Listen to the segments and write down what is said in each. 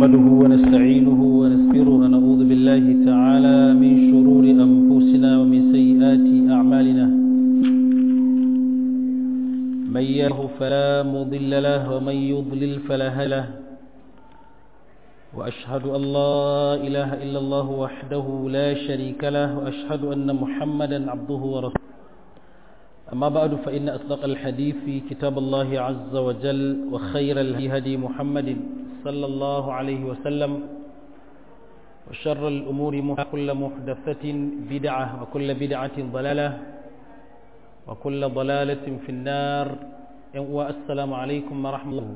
نحمده ونستعينه ونستغفره ونعوذ بالله تعالى من شرور أنفسنا ومن سيئات أعمالنا من يهده فلا مضل له ومن يضلل فلا هادي له وأشهد أن لا إله إلا الله وحده لا شريك له وأشهد أن محمدا عبده ورسوله أما بعد فإن أصدق الحديث في كتاب الله عز وجل وخير الهدي محمد صلى الله عليه وسلم وشر الأمور كل محدثة بدعة وكل بدعة ضلالة وكل ضلالة في النار والسلام عليكم ورحمة الله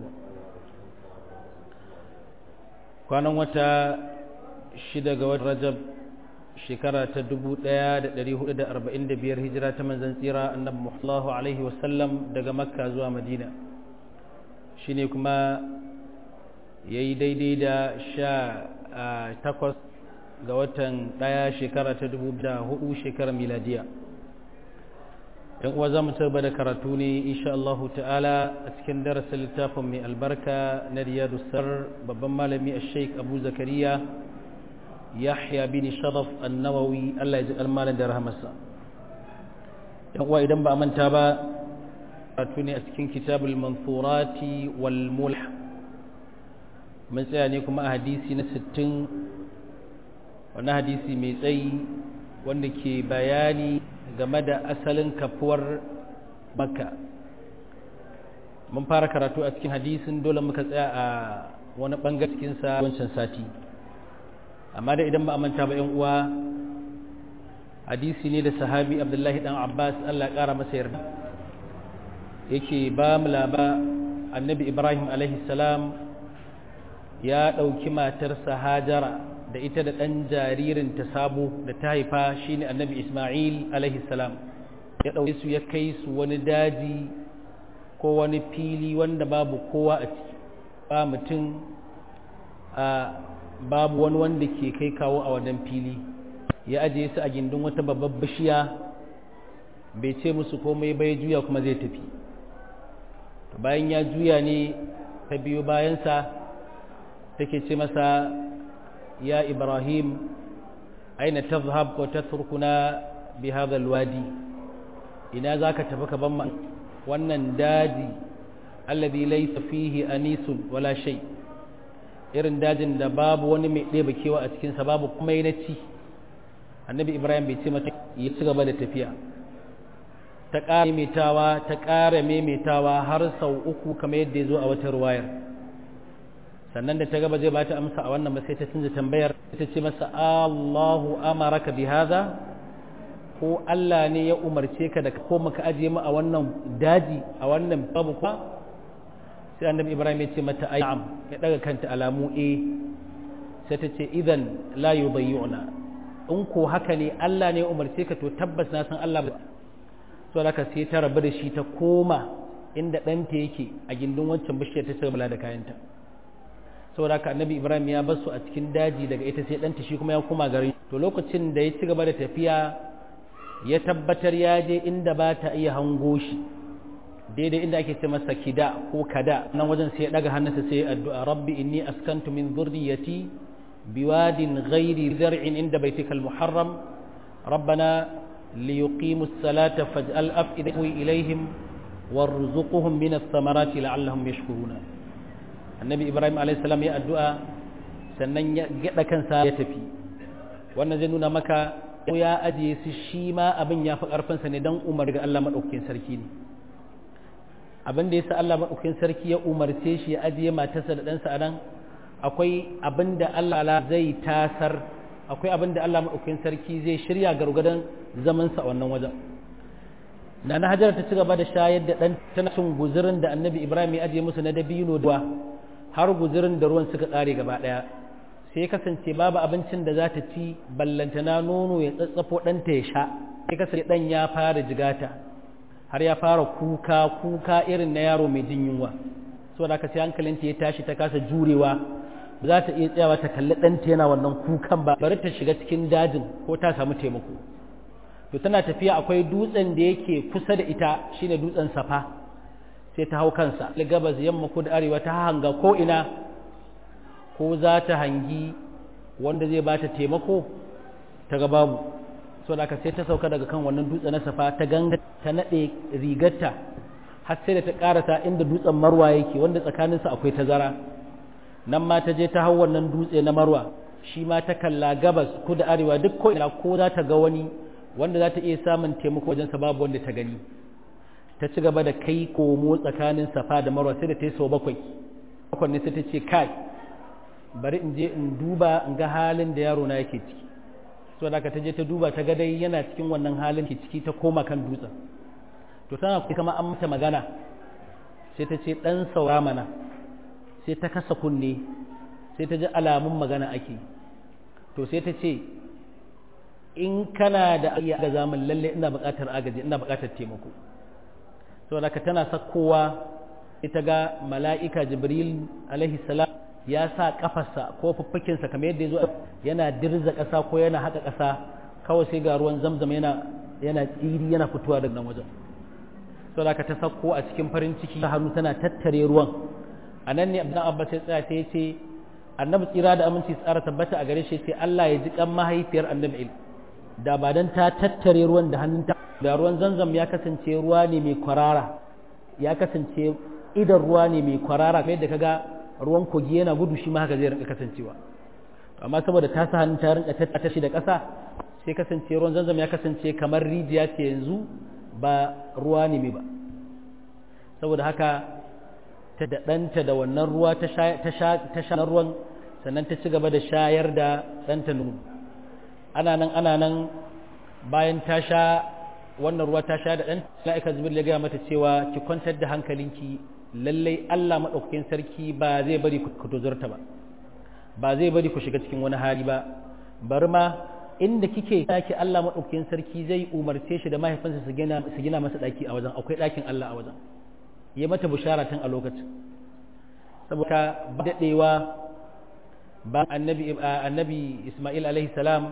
كان وتا شدة رجب shekara ta 1445 hijira ta manzan tsira annabi muhallahu alaihi wasallam daga makka zuwa madina shine kuma ya yi daidai da sha takwas ga watan daya shekara ta 2004 shekarar miladiya yan uwa za mu ba da karatu ne insha Allah ta'ala a cikin darasin littafin mai albarka na riyadu sar babban malami a sheik abu zakariya yahya bin sharaf annawawi Allah ya ji almanin da rahamarsa yan uwa idan ba a manta ba karatu ne a cikin kitabul mansurati wal mulh mun tsaya ne kuma a hadisi na 60 wannan hadisi mai tsayi wanda ke bayani game da asalin kafuwar makka mun fara karatu a cikin hadisin dole muka tsaya a wani bangare cikinsa wancan sati amma da idan ba a manta ba yan uwa hadisi ne da sahabi abdullahi dan abbas allah kara masa yarda yake ba mu laba annabi ibrahim alaihi salam ya ɗauki matarsa hajara da ita da ɗan jaririn ta sabo da ta haifa shine annabi isma'il alaihi salam ya ɗauke su ya kai su wani daji ko wani fili wanda babu kowa a ciki ba mutum a babu wani wanda ke kai kawo a wannan fili ya ajiye su a gindin wata babbar bishiya bai ce musu komai bai juya kuma zai tafi bayan ya juya ne ta biyo bayansa take ce masa ya ibrahim aina tazhab ko tatrukuna bi hadha alwadi ina zaka tafi ka ban wannan daji alladhi laysa fihi anisun wala shay' irin dajin da babu wani mai ɗeba kewa a cikinsa babu kuma yi na ci annabi ibrahim bai ce mata ya ci gaba da tafiya ta ƙara maimaitawa ta ƙara maimaitawa har sau uku kamar yadda ya zo a wata ruwayar sannan da ta gaba zai bata amsa a wannan ba sai ta canza tambayar ta ce masa allahu amaraka bi hadha ko allah ne ya umarce ka da ko maka ajiye mu a wannan daji a wannan babu kuma sai annabi ibrahim ya ce mata ayyam ya daga kanta alamu a sai ta ce idan la yudayyuna in ko haka ne Allah ne ya umarce ka to tabbas na san Allah ba so da sai ta rabu da shi ta koma inda ɗanta yake a gindin wancan bishiyar ta cigaba da kayanta saboda haka annabi ibrahim ya bar su a cikin daji daga ita sai ɗanta shi kuma ya koma garin to lokacin da ya ci gaba da tafiya ya tabbatar ya je inda ba ta iya hango shi daidai inda ake ce masa kida ko kada nan wajen sai ya daga hannunsa sai addu'a rabbi inni askantu min dhurriyyati biwadin ghairi zar'in inda baitika almuharram rabbana liyuqimu as-salata faj'al af'idatan ilayhim warzuqhum min ath-thamarati la'allahum yashkuruna annabi ibrahim alayhi salam ya addu'a sannan ya gada kansa ya tafi wannan zai nuna maka ya ajiye su shi ma abin ya fi karfinsa ne dan umar ga Allah madaukakin sarki ne abin da ya sa Allah maɗaukin sarki ya umarce shi ya ajiye matarsa da ɗansa a nan akwai abin da Allah zai tasar akwai abin da Allah maɗaukin sarki zai shirya gargadon zamansa a wannan wajen na na hajjar ta ci gaba da shayar da ɗan tana cin guzurin da annabi ibrahim ya ajiye musu na dabino da har guzurin da ruwan suka tsare gaba ɗaya sai ya kasance babu abincin da za ta ci ballantana nono ya tsatsafo ɗanta ya sha sai kasance ɗan ya fara jigata har ya fara kuka kuka irin na yaro mai jin yunwa saboda haka sai hankalinta ya tashi ta kasa jurewa ba za ta iya tsayawa ta kalli ɗanta yana wannan kukan ba bari ta shiga cikin dajin ko ta samu taimako to tana tafiya akwai dutsen da yake kusa da ita shine dutsen safa sai ta hau kansa gabas yamma ko da arewa ta hanga ko ina ko za ta hangi wanda zai bata taimako ta ga babu so da aka sai ta sauka daga kan wannan dutse na safa ta ganga ta nade rigarta har sai da ta karasa inda dutsen marwa yake wanda tsakaninsa akwai tazara nan ma ta je ta hau wannan dutse na marwa shi ma ta kalla gabas ko da arewa duk ko ina ko za ta ga wani wanda za ta iya samun taimako wajen sa babu wanda ta gani ta ci gaba da kai komo tsakanin safa da marwa sai da ta yi sau bakwai bakwai ne sai ta ce kai bari in je in duba in ga halin da yaro na yake ciki so da ta je ta duba ta ga dai yana cikin wannan halin ke ciki ta koma kan dutsen to tana kuma an mata magana sai ta ce dan saura mana sai ta kasa kunne sai ta ji alamun magana ake to sai ta ce in kana da iya ga zaman lalle ina buƙatar agaji ina buƙatar taimako saboda ka tana sakkowa ita ga mala'ika jibril alaihi salam ya sa kafarsa ko fuffukinsa kamar yadda ya zo yana dirza ƙasa ko yana haka ƙasa kawai sai ga ruwan zamzam yana yana tsiri yana fitowa daga nan wajen saboda ka ta sakko a cikin farin ciki ta hannu tana tattare ruwan a nan ne abdan abbas ya tsaya sai ya ce annabi tsira da aminci tsara tabbata a gare shi sai Allah ya ji kan mahaifiyar annabi il da ba dan ta tattare ruwan da hannunta da ruwan zanzam ya kasance ruwa ne mai kwarara ya kasance idan ruwa ne mai kwarara kamar yadda kaga ruwan kogi yana gudu shi ma haka zai rinka kasancewa amma saboda ta sa hannun ta rinka tattata shi da ƙasa sai kasance ruwan zanzam ya kasance kamar rijiya ce yanzu ba ruwa ne mai ba saboda haka ta da ɗanta da wannan ruwa ta sha ruwan sannan ta ci gaba da shayar da ɗanta nunu ana nan ana nan bayan ta sha wannan ruwa ta sha da ɗan la'aika zubir ya gaya mata cewa ki kwantar da hankalinki lallai Allah maɗaukakin sarki ba zai bari ku tozarta ba ba zai bari ku shiga cikin wani hali ba bari ma inda kike ɗaki Allah maɗaukakin sarki zai umarce shi da mahaifinsa su gina masa ɗaki a wajen akwai ɗakin Allah a wajen ya mata bishara tun a lokacin saboda ba daɗewa ba annabi annabi Ismail alaihi salam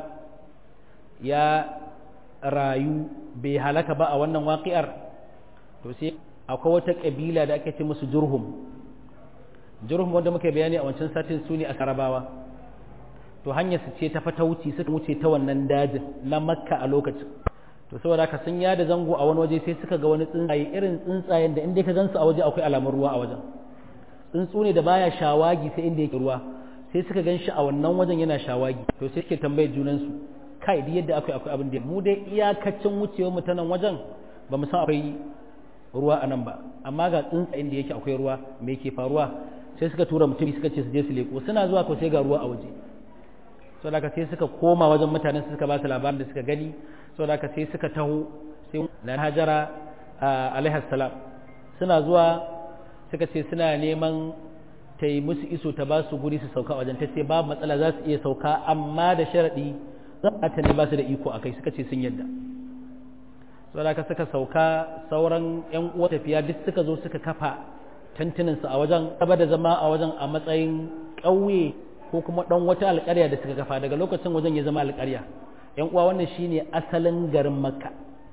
ya rayu bai halaka ba a wannan waƙi'ar to sai akwai wata ƙabila da ake ce musu jurhum jurhum wanda muka bayani a wancan satin su ne a karabawa to hanyar su ce ta fata wuce suka wuce ta wannan dajin na makka a lokacin to saboda haka sun yada zango a wani waje sai suka ga wani tsuntsaye irin tsuntsayen da inda ka gansu a waje akwai alamun ruwa a wajen tsuntsu ne da baya shawagi sai inda yake ruwa sai suka gan shi a wannan wajen yana shawagi to sai suke tambayar junansu kai duk yadda akwai akwai abin da mu dai iyakacin wucewar mu ta nan wajen ba mu san akwai ruwa a nan ba amma ga tsuntsayen da yake akwai ruwa me yake faruwa sai suka tura mutum suka ce su je su leko suna zuwa ko sai ga ruwa a waje so da sai suka koma wajen mutanen suka ba su labarin da suka gani so da sai suka taho sai na hajara alaihi salam suna zuwa suka ce suna neman ta yi musu iso ta ba su guri su sauka wajen ta ce babu matsala za su iya sauka amma da sharaɗi za ta ne ba su da iko a kai suka ce sun yadda saboda ka suka sauka sauran yan uwa tafiya duk suka zo suka kafa tantuninsu a wajen gaba da zama a wajen a matsayin ƙauye ko kuma ɗan wata alƙarya da suka kafa daga lokacin wajen ya zama alƙarya yan uwa wannan shine asalin garin makka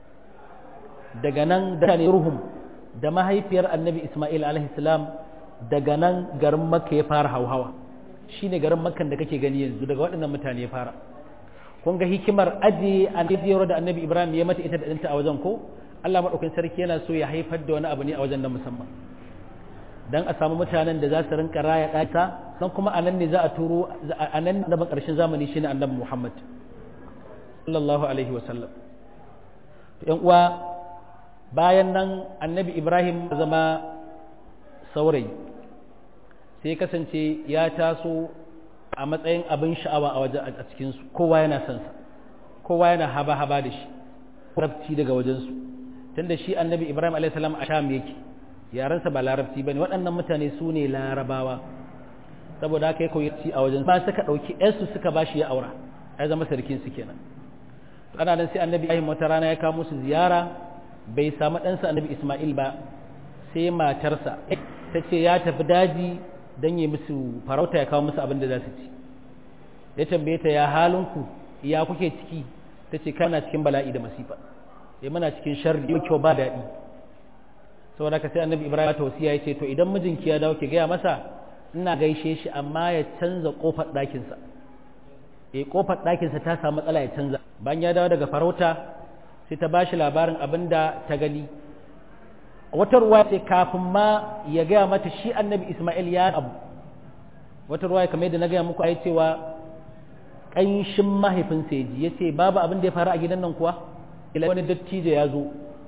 daga nan da ne ruhum da mahaifiyar annabi isma'il alaihi salam daga nan garin makka ya fara hauhawa shine garin makkan da kake gani yanzu daga waɗannan mutane ya fara kun ga hikimar ajiye annabiyar da annabi ibrahim ya mata ita da ɗanta a wajen ko allah maɗaukin sarki yana so ya haifar da wani abu ne a wajen na musamman dan a samu mutanen da za su rinka raya ɗata don kuma a nan ne za a turo a nan da ƙarshen zamani shine annabi muhammad sallallahu alaihi wasallam yan uwa bayan nan annabi ibrahim zama saurayi sai kasance ya taso a matsayin abin sha'awa a waje a cikinsu kowa yana son sa kowa yana haba-haba da shi larabci daga wajensu tunda shi annabi ibrahim a.s. a sham yake yarensa ba larabci ba ne waɗannan mutane su ne larabawa saboda haka ya koyi ci a wajen ba suka ɗauki yarsu suka ba shi ya aura ya zama sarkin su kenan ana nan sai annabi ibrahim wata rana ya kawo musu ziyara bai samu ɗansa annabi isma'il ba sai matarsa ta ce ya tafi daji don yi musu farauta ya kawo musu abin da za su ci ya tambaye ta ya halinku ya kuke ciki ta ce kana cikin bala'i da masifa ya muna cikin sharri yau kyau ba daɗi saboda ka sai annabi ibrahim ta wasiya ya ce to idan mijinki ya dawo ki gaya masa ina gaishe shi amma ya canza kofar ɗakinsa eh kofar ɗakinsa ta samu matsala ya canza bayan ya dawo daga farauta sai ta bashi labarin abin da ta gani wata ruwa sai kafin ma ya gaya mata shi annabi isma'il ya abu wata ruwa kamar yadda na gaya muku ai cewa ƙanshin mahaifinsa ya ji ya ce babu abin da ya faru a gidan nan kuwa ila wani dattijo ya zo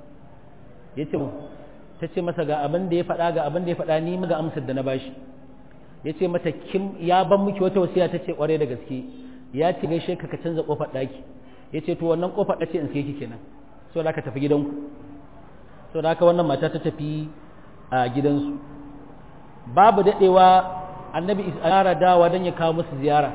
ya ce ta ce masa ga abin da ya faɗa ga abin da ya faɗa ni ga amsar da na bashi ya ce mata kim ya ban miki wata wasiya ta ce ƙwarai da gaske ya ce gaishe ka ka canza ƙofar ɗaki ya ce to wannan ƙofar ɗace in sai ki kenan so da ka tafi gidanku so da haka wannan mata ta tafi a gidansu babu daɗewa annabi isara dawa don ya kawo musu ziyara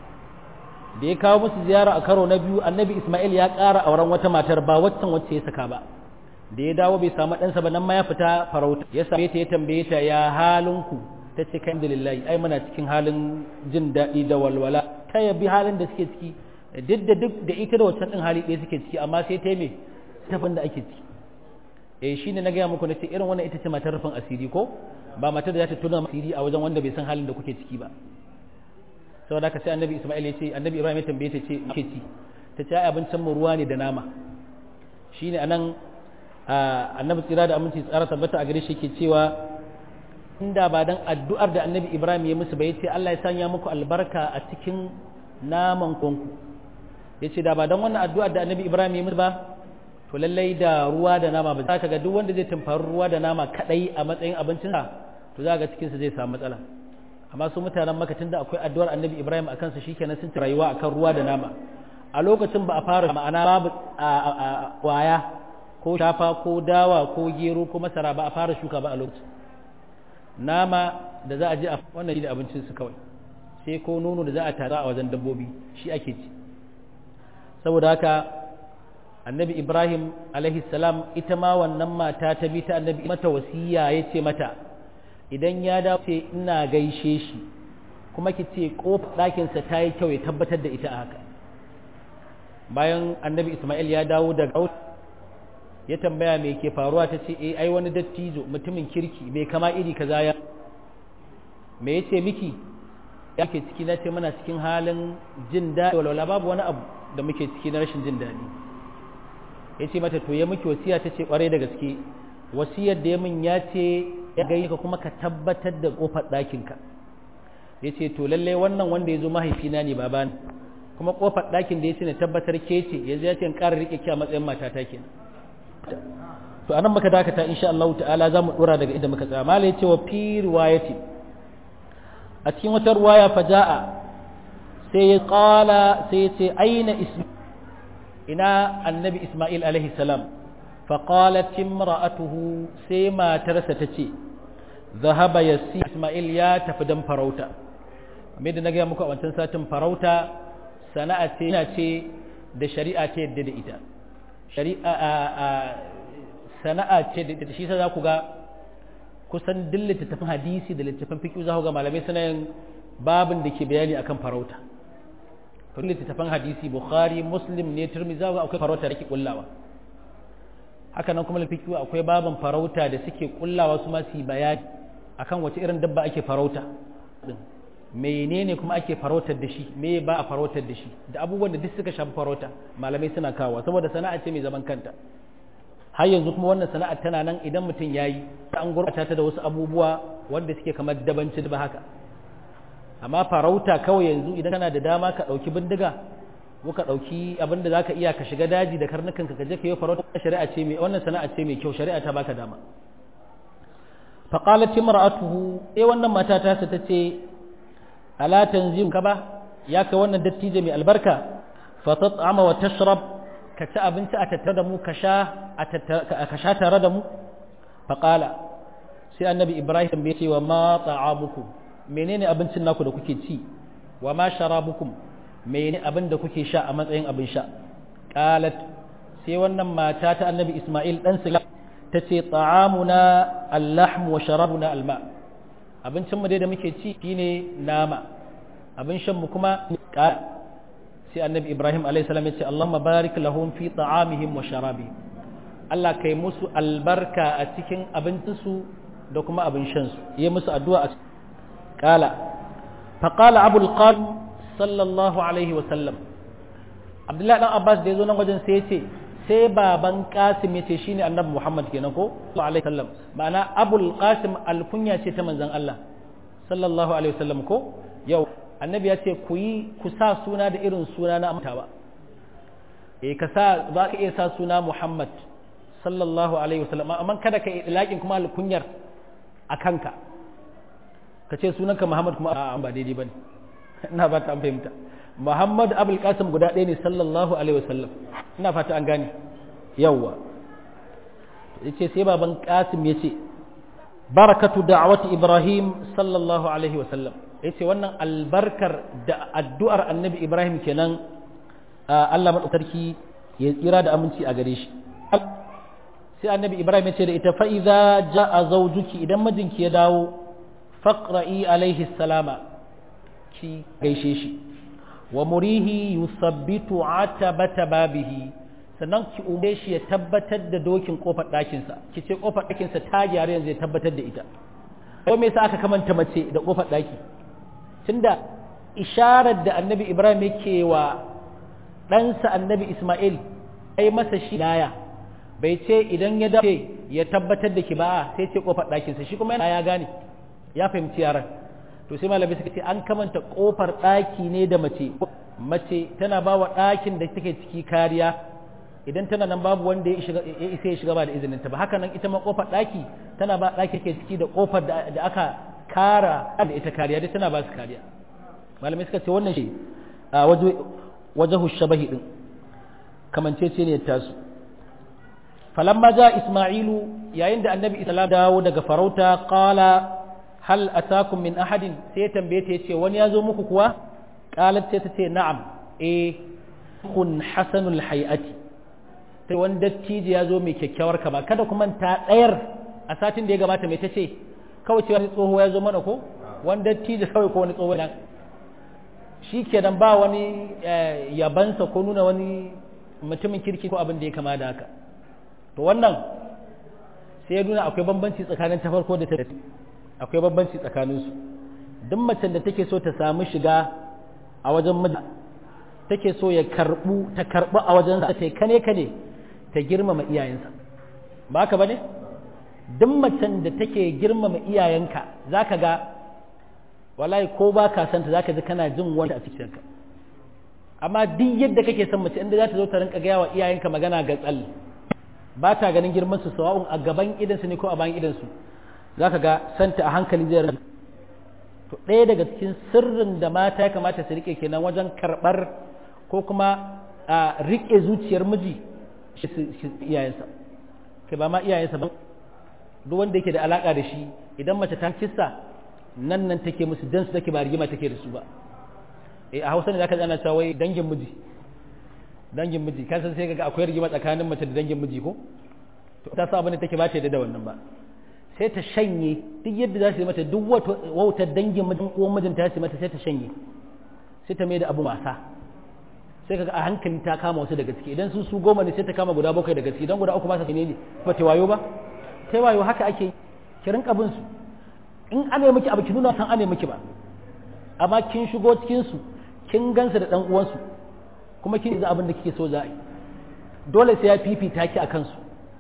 da ya kawo musu ziyara a karo na biyu annabi ismail ya ƙara auren wata matar ba waccan wacce ya saka ba da ya dawo bai samu ɗansa ba nan ma ya fita farauta ya same ta ya tambaye ta ya halinku ta ce kan lillahi ai muna cikin halin jin daɗi da walwala ta yabi halin da suke ciki duk da duk da ita da wancan ɗin hali ɗaya suke ciki amma sai ta yi me tafin da ake ciki eh shine na gaya muku na ce irin wannan ita ce matar rufin asiri ko ba matar da za ta tuna asiri a wajen wanda bai san halin da kuke ciki ba saboda haka sai annabi Isma'il ya ce annabi Ibrahim ya tambaye ta ce ke ci ta ce ai abincin mu ruwa ne da nama shine anan annabi tsira da aminci tsara tabbata a gare shi ke cewa inda ba dan addu'ar da annabi Ibrahim ya musu ba yace Allah ya sanya muku albarka a cikin naman konku yace da ba dan wannan addu'ar da annabi Ibrahim ya musu ba to lallai da ruwa da nama ba za ka ga duk wanda zai tumfari ruwa da nama kadai a matsayin abincin sa to za ga cikin sa zai samu matsala amma su mutanen maka tunda akwai addu'ar annabi Ibrahim a kansa shikenan sun ci rayuwa akan ruwa da nama a lokacin ba a fara ma'ana babu waya ko shafa ko dawa ko gero ko masara ba a fara shuka ba a lokacin nama da za a je a wannan shi da abincin su kawai sai ko nono da za a tara a wajen dabbobi shi ake ci saboda haka annabi ibrahim alaihi salam ita ma wannan mata ta bi ta annabi mata wasiya ya ce mata idan ya dace ina gaishe shi kuma ki ce kofar ɗakinsa ta yi kyau ya tabbatar da ita a haka bayan annabi ismail ya dawo daga ya tambaya me ke faruwa ta ce eh ai wani dattijo mutumin kirki bai kama iri kaza ya me yace miki yake ciki na ce muna cikin halin jin daɗi walwala babu wani abu da muke ciki na rashin jin daɗi ya ce mata to ya miki wasiya ta ce kwarai da gaske wasiyar da ya min ya ce ya gai ka kuma ka tabbatar da kofar ɗakinka ya ce to lallai wannan wanda ya zo mahaifina ne baba ne kuma kofar ɗakin da ya ce na tabbatar ke ce ya ya ce in ƙara riƙe ki a matsayin matata kenan to anan muka dakata insha Allah ta'ala za mu dora daga inda muka tsaya mala ya ce wa fi riwayati a cikin wata ruwaya faja'a sai ya ƙala sai ya ce aina ismi ina annabi Ismail alaihi salam faƙalat imra'atuhu sai matarsa ta ce zahaba yasi Ismail ya tafi dan farauta kamar da na gaya muku a wancan satin farauta sana'a ce yana ce da shari'a ce yadda da ita shari'a sana'a ce da shi za ku ga kusan duk littattafan hadisi da littattafan fiqh za ku ga malamai suna yin babin da ke bayani akan farauta to littattafan hadisi bukhari muslim ne turmi za ga akwai farauta da ke kullawa haka nan kuma lafikiyu akwai baban farauta da suke kullawa su ma su yi bayani akan wace irin dabba ake farauta menene kuma ake farautar da shi me ba a farautar da shi da abubuwan da duk suka shafi farauta malamai suna kawo saboda sana'a ce mai zaman kanta har yanzu kuma wannan sana'a tana nan idan mutum yayi an gurbata ta da wasu abubuwa wanda suke kamar dabanci ba haka amma farauta kawai yanzu idan kana da dama ka ɗauki bindiga ko ka ɗauki abin da za ka iya ka shiga daji da karnukan ka je ka yi farauta shari'a ce mai wannan sana'a ce mai kyau shari'a ta baka dama faqalat imra'atuhu eh wannan mata ta ta ce ala tanzim ka ba ya kai wannan dattijo mai albarka fa tat'ama wa tashrab ka ci abinci a tattare da mu ka sha ka sha tare da mu faqala sai annabi ibrahim bai ce wa ma ta'amukum menene abincin naku da kuke ci wa ma sharabukum menene abin da kuke sha a matsayin abin sha qalat sai wannan mata ta annabi isma'il dan sila tace ta'amuna al-lahm wa sharabuna al-ma abincin mu dai da muke ci shine nama abin shan mu kuma sai annabi ibrahim alayhi salam ya ce allahumma barik lahum fi ta'amihim wa sharabihim Allah kai musu albarka a cikin abincinsu da kuma abin shansu yi musu addu'a a qala faqala abul qasim sallallahu alaihi wa sallam abdullahi dan abbas da yazo nan wajen sai ya ce sai baban qasim ya ce shine annabi muhammad kenan ko alaihi sallam ma'ana abul qasim alkunya ce ta manzon Allah sallallahu alaihi wasallam ko yau annabi ya ce ku yi ku sa suna da irin suna na amtawa eh ka sa za ka iya sa suna muhammad sallallahu alaihi wasallam amma kada ka yi ilakin kuma alkunyar a kanka ka ce sunanka muhammad kuma a ba daidai bane ina ba ta fahimta muhammad abul qasim guda ɗaya ne sallallahu alaihi wasallam ina fata an gane yawwa yace sai baban qasim yace barakatu da'wati ibrahim sallallahu alaihi wasallam yace wannan albarkar da addu'ar annabi ibrahim kenan Allah madaukarki ya tsira da aminci a gare shi sai annabi ibrahim ya ce da ita fa'iza ja'a zawjuki idan mijinki ya dawo faqra'i alaihi salama ki gaishe shi wa murihi yusabbitu atabata babihi sannan ki ume shi ya tabbatar da dokin kofar ɗakinsa ki ce kofar ɗakinsa ta gyara yanzu ya tabbatar da ita ko me yasa aka kamanta mace da kofar ɗaki tunda isharar da annabi ibrahim yake wa ɗansa annabi isma'il ai masa shi laya bai ce idan ya dace ya tabbatar da ki ba sai ce kofar ɗakinsa shi kuma ya gane ya fahimci yaran to sai malamai suka ce an kamanta kofar ɗaki ne da mace mace tana ba wa ɗakin da take ciki kariya idan tana nan babu wanda ya isa ya shiga ba da izininta ba haka nan ita ma kofar ɗaki tana ba ɗaki ke ciki da kofar da aka kara da ita kariya dai tana ba su kariya malamai suka ce wannan shi a wajahu shabahi din kamancece ne tasu falamma ja isma'ilu yayin da annabi islam dawo daga farauta qala hal atakum min ahadin sai tambaye ta yace wani ya zo muku kuwa qalat sai ta ce na'am eh kun hasanul hayati sai wani dattijo ya zo mai kyakkyawar kama kada kuma ta ɗayar a satin da ya gabata mai ta ce kawai ce wani tsoho ya zo mana ko wani dattijo kawai ko wani tsoho nan shi kenan ba wani yabansa ko nuna wani mutumin kirki ko abin da ya kama da haka to wannan sai ya nuna akwai bambanci tsakanin ta farko da ta akwai bambanci tsakaninsu duk macen da take so ta samu shiga a wajen miji take so ya karbu ta karbu a wajen sa ta kane kane ta girmama iyayensa ba ka bane duk macen da take girmama iyayenka zaka ga wallahi ko ba ka santa zaka ji kana jin wanda a cikinka amma duk yadda kake son mace inda za ta zo ta rinka gaya wa iyayenka magana ga tsal ba ta ganin girman su sawa'un a gaban idansu ne ko a bayan idansu zaka ga santa a hankali zai rage to ɗaya daga cikin sirrin da mata ya kamata su rike kenan wajen karɓar ko kuma a rike zuciyar miji iyayensa kai ba ma iyayensa ba duk wanda yake da alaka da shi idan mace ta kissa nan nan take musu dan su take ba rigima take da su ba eh a Hausa ne zaka ji ana cewa wai dangin miji dangin miji ka san sai kaga akwai rigima tsakanin mace da dangin miji ko to ta sa abin da take ba ta da wannan ba sai ta shanye duk yadda za su yi mata duk wautar dangin mijin uwan mijinta ya su mata sai ta shanye sai ta mai da abu wasa sai kaga a hankali ta kama wasu daga ciki idan sun su goma ne sai ta kama guda bakwai daga ciki idan guda uku ba sa ne ne ba ta wayo ba ta wayo haka ake ki rinka bin su in ane miki abu ki nuna san ane miki ba amma kin shigo cikin su kin gansu da dan uwansu kuma kin za abin da kike so za a yi dole sai ya fifita ki a kansu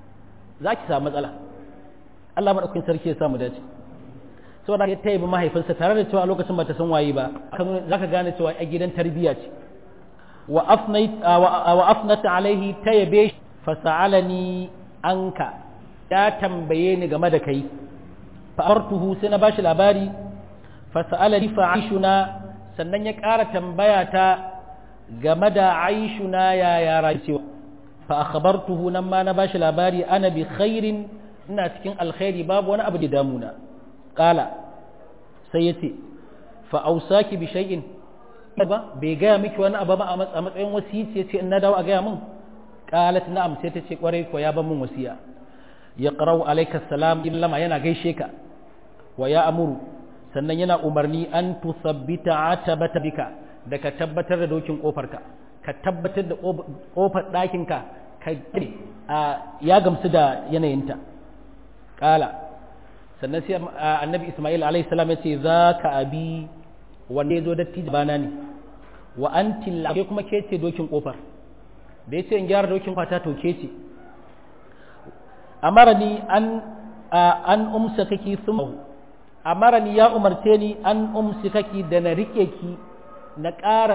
za ki samu matsala Allah madaukakin sarki ya samu dace saboda ya taibi mahaifinsa tare da cewa a lokacin ba ta san waye ba za ka gane cewa a gidan tarbiyya ce wa afnat alaihi ta yabe fa sa'alani anka ya tambaye ni game da kai fa artuhu sai na bashi labari fa sa'alani fa aishuna sannan ya ƙara tambaya ta game da aishuna ya ya rayuwa fa akhbartuhu nan ma na bashi labari ana bi khairin ina cikin alkhairi babu wani abu da damuna qala sai yace fa ausaki bi shay'in ba bai gaya miki wani abu ba a matsayin wasiyi ce in na dawo a gaya min qalat na'am sai ta ce kwarai ko ya ban min wasiya ya qara'u alayka salam illama yana gaishe ka wa ya amuru sannan yana umarni an tusabbita atabata bika da ka tabbatar da dokin kofarka ka tabbatar da kofar ɗakinka ka ya gamsu da yanayinta kala sannan sai annabi isma'il alaihi salam ya ce za ka abi wanda ya zo dattijo bana ne wa an tilla ke kuma ke ce dokin kofar da ya ce in gyara dokin kwata to ke ce amarani an an umsa kaki sun amarani ya umarce ni an umsi kaki da na rike ki na ƙara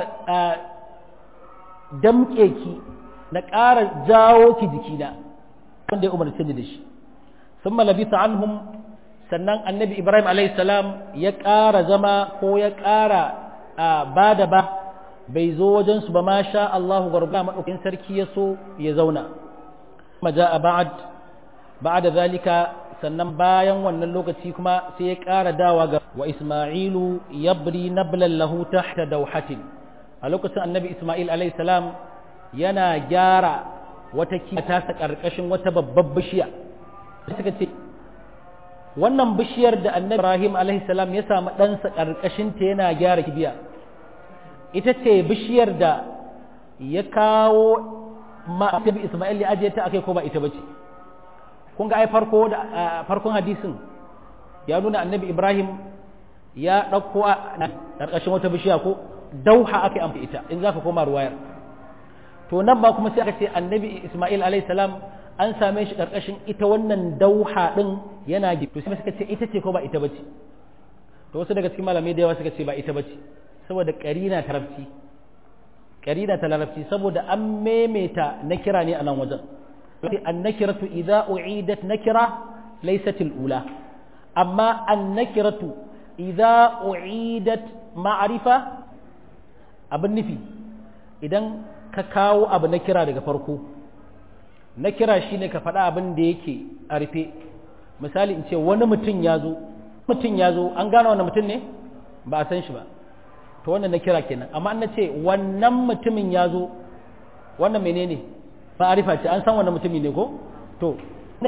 damƙe ki na ƙara jawo ki jikina wanda ya umarce ni da shi sun malabisa anhum sannan annabi ibrahim salam ya ƙara zama ko ya ƙara ba da ba bai zo wajensu ba ma sha Allahu garba maɗaukin sarki ya so ya zauna maja a ba'ad ba'ada zalika sannan bayan wannan lokaci kuma sai ya ƙara dawa ga wa isma'ilu yabri nablan lahu tahta dawhatin a lokacin annabi isma'il salam yana gyara wata kiya tasa ƙarƙashin wata babbar bishiya suka ce wannan bishiyar da annabi Ibrahim alaihi salam ya samu ɗansa ƙarƙashin ta yana gyara kibiya ita ce bishiyar da ya kawo ma annabi Isma'il ya ajiye ta akai ko ba ita bace kun ga ai farko da farkon hadisin ya nuna annabi Ibrahim ya ɗauko a ƙarƙashin wata bishiya ko dauha aka amfi ita in zaka koma ruwayar to nan ba kuma sai aka ce annabi Isma'il alaihi salam an same shi ƙarƙashin ita wannan dauha ɗin yana gibi to sai suka ce ita ce ko ba ita bace to wasu daga cikin malamai da yawa suka ce ba ita bace saboda ƙarina ta larabci ƙarina ta larabci saboda an memeta na kira ne a nan wajen sai an nakiratu idza u'idat nakira laysat ula amma an nakiratu idza u'idat ma'rifa abin nufi idan ka kawo abu na kira daga farko na kira shi ne ka faɗa abin da yake a rufe misali in ce wani mutum ya zo mutum ya zo an gane wani mutum ne ba a san shi ba to wannan na kira kenan amma an na ce wannan mutumin ya zo wannan menene ba a rufa ce an san wannan mutumi ne ko to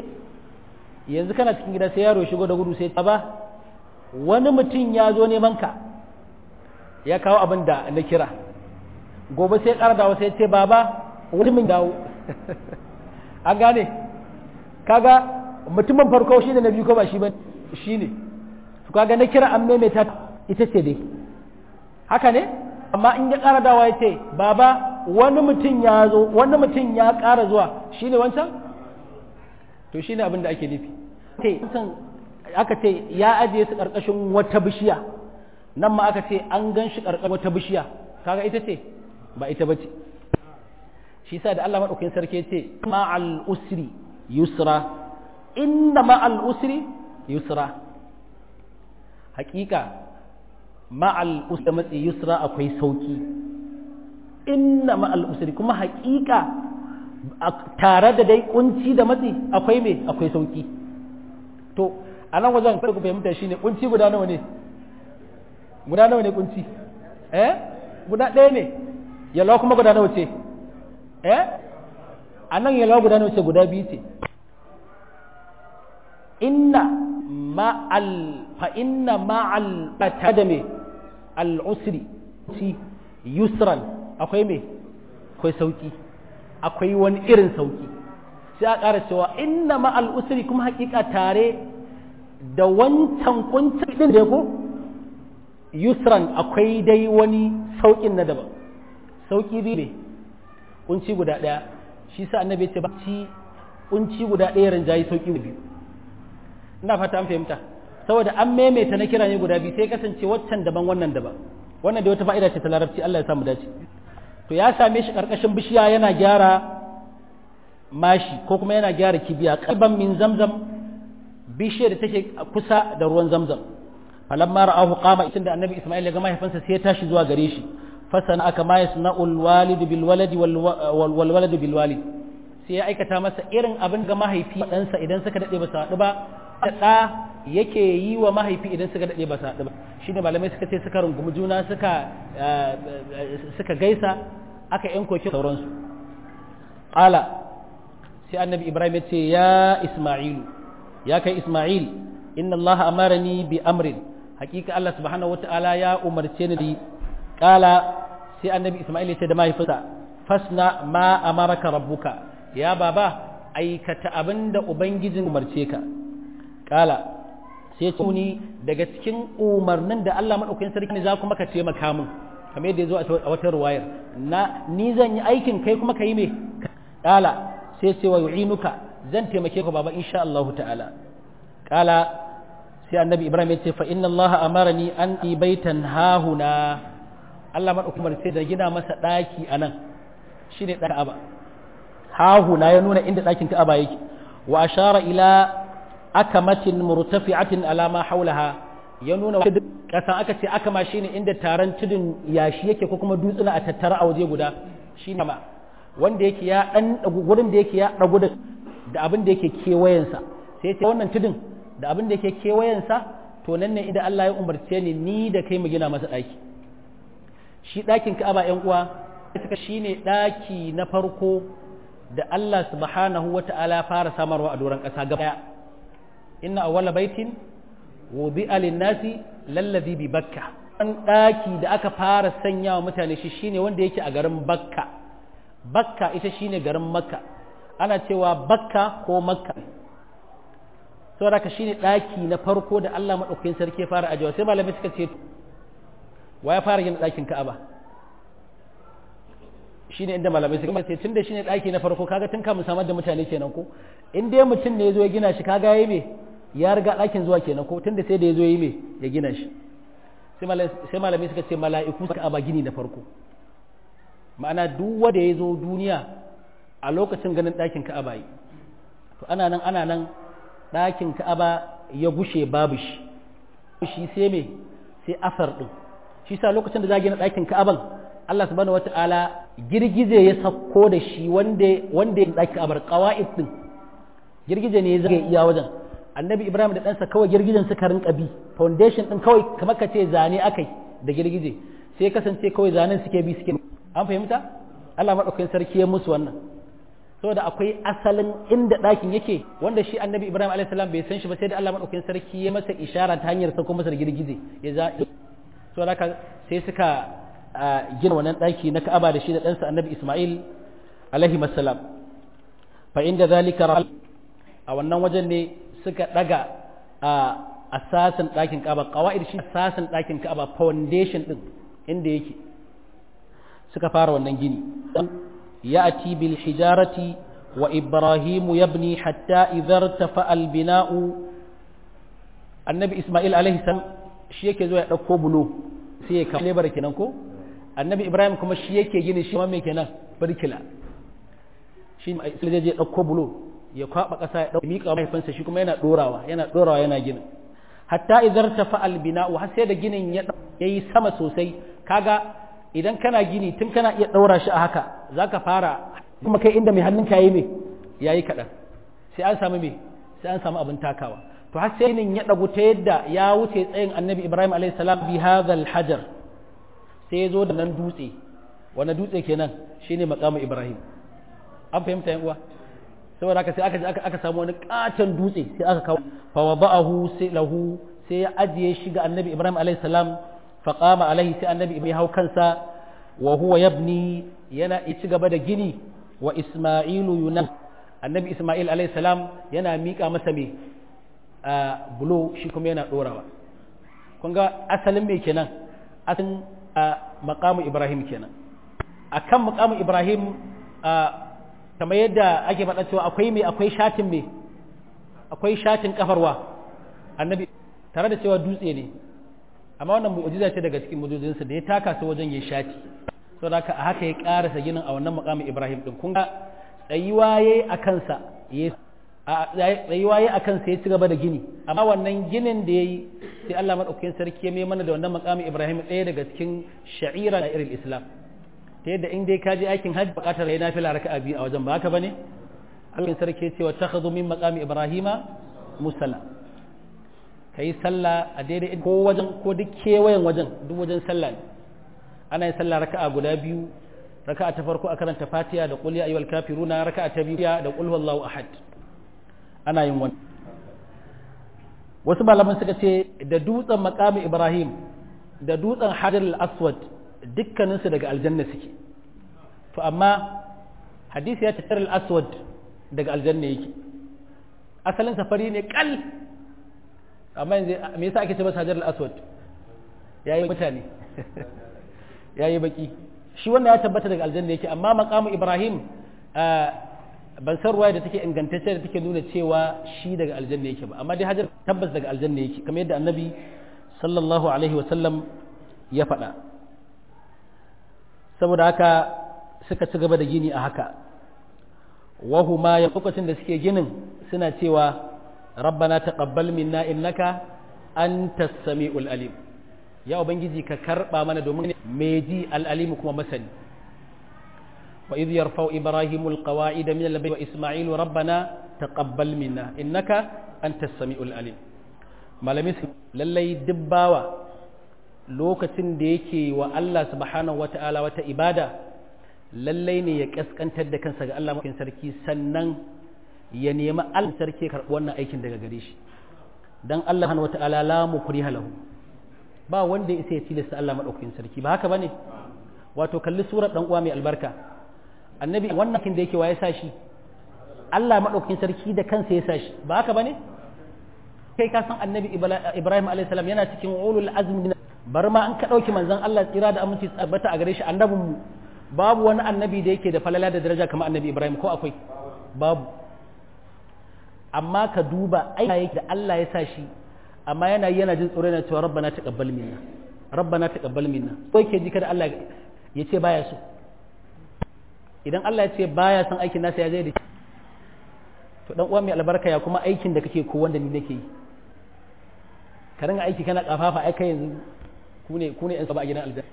yanzu kana cikin gida sai yaro shigo da gudu sai ba wani mutum ya zo neman ka ya kawo abin da na kira gobe sai ƙara dawo sai ce baba wani min dawo an gane kaga mutumin farko shi ne na biyu ko ba shi ba shi ne su kaga na kira an maimaita ita ce dai haka ne amma in ya ƙara dawa ya ce baba wani mutum ya zo wani mutum ya ƙara zuwa shi ne wancan to shi ne abin da ake nufi aka ce ya ajiye su ƙarƙashin wata bishiya nan ma aka ce an gan shi ƙarƙashin wata bishiya kaga ita ce ba ita ba ce shi sa da Allah maɗaukin sarki ce ma'al usri yusra inna ma'al usri yusra hakika ma'al usri matsi yusra akwai sauki inna ma'al usri kuma hakika tare da dai kunci da matsi akwai me akwai sauki to a nan wajen ku fahimta shine kunci guda nawa ne guda nawa ne kunci eh guda ɗaya ne yalwa kuma guda nawa ce eh a nan yalwa guda nawa ce guda biyu ce inna ma'al fa inna ma'al da me al'usri ci yusran akwai me akwai sauki akwai wani irin sauki sai a ƙara cewa inna ma'al usri kuma hakika tare da wancan kuncin din da ko yusran akwai dai wani saukin na daban sauki biyu ne kunci guda ɗaya shi sa annabi ya ce ba ci kunci guda ɗaya rinjayi sauki biyu ina fata an fahimta saboda an maimaita na kira ne guda biyu sai kasance waccan daban wannan daban wannan da wata fa'ida ce ta larabci Allah ya samu dace to ya same shi karkashin bishiya yana gyara mashi ko kuma yana gyara kibiya kalban min zamzam bishiyar da take kusa da ruwan zamzam falamma ra'ahu qama da annabi Isma'il ya ga mahaifinsa sai ya tashi zuwa gare shi fasana aka ma yasna'ul walidu bil waladi wal waladu bil walid sai ya aikata masa irin abin ga mahaifi ɗansa idan suka daɗe ba su haɗu ba da ɗa yake yi wa mahaifi idan suka daɗe ba su haɗu ba shi ne malamai suka ce suka rungumi juna suka suka gaisa aka yan koki sauransu ƙala sai annabi ibrahim ya ce ya isma'ilu ya kai isma'il inna allaha amarani bi amrin hakika allah subhanahu wata'ala ya umarce ni da ƙala sai annabi isma'il ya ce da mahaifinsa fasna ma amaraka rabbuka ya baba aikata abin da ubangijin umarce ka kala sai ce ni daga cikin umarnin da Allah madaukakin sarki ne za kuma ka taimaka min kamar yadda ya zo a wata ruwayar na ni zan yi aikin kai kuma ka yi me kala sai ce wa yu'inuka zan taimake ka baba insha Allah ta'ala kala sai annabi Ibrahim ya ce fa inna Allah amarani an ibaitan hahuna Allah madaukakin sai da gina masa daki anan shine ɗan Ka'aba hahuna ya nuna inda ɗakin Ka'aba yake wa ashara ila akamatin murtafi'atin ala ma haulaha ya nuna kasan aka ce akama shine inda taron tudun yashi yake ko kuma dutsuna a tattara a waje guda shine ma wanda yake ya dan gurin da yake ya dagu da abin da yake kewayensa sai ce wannan tudun da abin da yake kewayensa to nan ne idan Allah ya umarce ni ni da kai mu gina masa ɗaki shi ɗakin Ka'aba ƴan uwa suka shine ɗaki na farko da Allah subhanahu wa ta'ala fara samarwa a doron ƙasa gaba ɗaya inna awwala baitin wudi'a lin-nasi lallazi bi bakka an ɗaki da aka fara sanya wa mutane shi shine wanda yake a garin bakka bakka ita shine garin makka ana cewa bakka ko makka saboda ka shine ɗaki na farko da Allah maɗaukakin sarki ya fara ajiyewa sai malamai suka ce wa ya fara gina ɗakin ka'aba shine inda malamai suka ce tunda shine daki na farko kaga tun kamun samar da mutane kenan ko in dai mutum ne yazo ya gina shi kaga yayi me ya riga dakin zuwa kenan ko tunda sai da yazo yayi me ya gina shi sai malamai suka ce mala'iku suka aba gini na farko ma'ana duk wanda yazo duniya a lokacin ganin dakin Ka'aba yi to ana nan ana nan dakin Ka'aba ya gushe babu shi shi sai me sai asar din shi sa lokacin da za gina dakin Ka'aban Allah subhanahu wata'ala girgije ya sauko da shi wanda wanda ya daki abar qawaid din girgije ne ya zage iya wajen annabi ibrahim da ɗansa kawai girgijen suka rinka bi foundation din kawai kamar ka ce zane akai da girgije sai kasance kawai zanen suke bi suke an fahimta Allah madaukakin sarki ya musu wannan saboda akwai asalin inda ɗakin yake wanda shi annabi ibrahim alayhi salam bai san shi ba sai da Allah madaukakin sarki ya masa ishara ta hanyar sauko masa da girgije ya za saboda sai suka gina wannan ɗaki na Ka'aba da shi da ɗansa Annabi Ismail alaihi masalam fa inda zalika a wannan wajen ne suka daga a asasin ɗakin Ka'aba qawaid shi asasin ɗakin Ka'aba foundation din inda yake suka fara wannan gini ya'ti bil hijarati wa ibrahim yabni hatta idhar tafa al bina'u annabi Ismail alaihi salam shi yake zuwa ya dauko bulo sai ya kawo lebar kenan ko annabi ibrahim kuma shi yake gini shi mai kenan birkila shi sai zai je ɗauko bulo ya kwaba ƙasa ya ɗauko miƙa mahaifinsa shi kuma yana ɗorawa yana ɗorawa yana ginin hatta idan ta fa'al bina'u har sai da ginin ya yi sama sosai kaga idan kana gini tun kana iya ɗaura shi a haka za ka fara kuma kai inda mai hannunka ya yi mai ya yi kaɗan sai an samu mai sai an samu abin takawa to har sai ginin ya ɗagu ta yadda ya wuce tsayin annabi ibrahim alaihi salam bi hadhal hajar sai ya zo da nan dutse wani dutse kenan shine makamu ibrahim an fahimta yan uwa saboda haka sai aka aka aka samu wani katon dutse sai aka kawo fa wada'ahu sai lahu sai ya ajiye shi ga annabi ibrahim alaihi salam fa qama alaihi sai annabi ibrahim hau kansa wa huwa yabni yana ci gaba da gini wa isma'ilu yunan annabi isma'il alaihi salam yana miƙa masa me bulo shi kuma yana dorawa kun ga asalin me kenan asalin makamu ibrahim kenan akan makamu ibrahim kamar yadda ake faɗa cewa akwai mai akwai shatin mai akwai shatin kafarwa annabi tare da cewa dutse ne amma wannan mu'jiza ce daga cikin mu'jizansa da ya taka su wajen ya shati saboda haka a haka ya karasa ginin a wannan makamu ibrahim din kun ga tsayuwa yayi a kansa tsayuwa yayi a kansa ya ci gaba da gini amma wannan ginin da yayi sai Allah madaukakin sarki ya mai mana da wannan makamu ibrahim ɗaya daga cikin sha'ira da irin islam ta yadda in dai ka je aikin hajji bukatar yayi nafila raka'a biyu a wajen ba haka bane Allah sarki ya ce wa takhadhu min maqami ibrahima musalla kai sallah a daidai ko wajen ko duk kewayen wajen duk wajen sallah ne ana yin sallah raka'a guda biyu raka'a ta farko a karanta fatiha da qul ya ayyuhal kafiruna raka'a ta biyu da qul huwallahu ahad ana yin wannan wasu malaman suka ce da dutsen maqami ibrahim da dutsen hajar al-aswad dukkaninsu daga aljanna suke to amma hadisi ya tattar al-aswad daga aljanna yake asalin safari ne kal amma yanzu me yasa ake ce masa hajar al-aswad yayi mutane yayi baki shi wannan ya tabbata daga aljanna yake amma maqamu ibrahim ban san ruwaya da take ingantacce da take nuna cewa shi daga aljanna yake ba amma dai hajar tabbas daga aljanna yake kamar yadda annabi sallallahu alaihi wa sallam ya faɗa saboda haka suka ci gaba da gini a haka wahuma ya lokacin da suke ginin suna cewa rabbana taqabbal minna innaka antas samiul alim ya ubangiji ka karba mana domin mai ji al-alim kuma masani wa idh yarfa'u ibrahimul qawa'ida min al-bayt wa isma'ilu rabbana taqabbal minna innaka antas samiul alim malami lallai dubbawa lokacin da yake wa Allah subhanahu wata'ala wata ibada lallai ne ya kaskantar da kansa ga Allah mafi sarki sannan ya nemi Allah sarki karɓi wannan aikin daga gare shi dan Allah subhanahu wata'ala la mukriha lahu ba wanda ya isa ya tilasta Allah madaukakin sarki ba haka bane wato kalli surar dan uwa mai albarka annabi wannan kin da yake waye sa shi Allah madaukakin sarki da kansa ya sa shi ba haka bane kai ka san annabi Ibrahim alayhi salam yana cikin ulul azmi bar ma an ka ɗauki manzon Allah tsira da aminci tabbata a gare shi annabin mu babu wani annabi da yake da falala da daraja kamar annabi Ibrahim ko akwai babu amma ka duba aiki yake da Allah ya sa shi amma yana yana jin tsoro yana cewa rabbana taqabbal minna rabbana taqabbal minna ko yake ji kada Allah ya ce baya so idan Allah ya ce baya son aikin nasa ya zai da to dan uwa mai albarka ya kuma aikin da kake ko wanda ni nake yi ka ringa aiki kana kafafa ai kai yanzu ku ne ku ne yan saba a gidan aljanna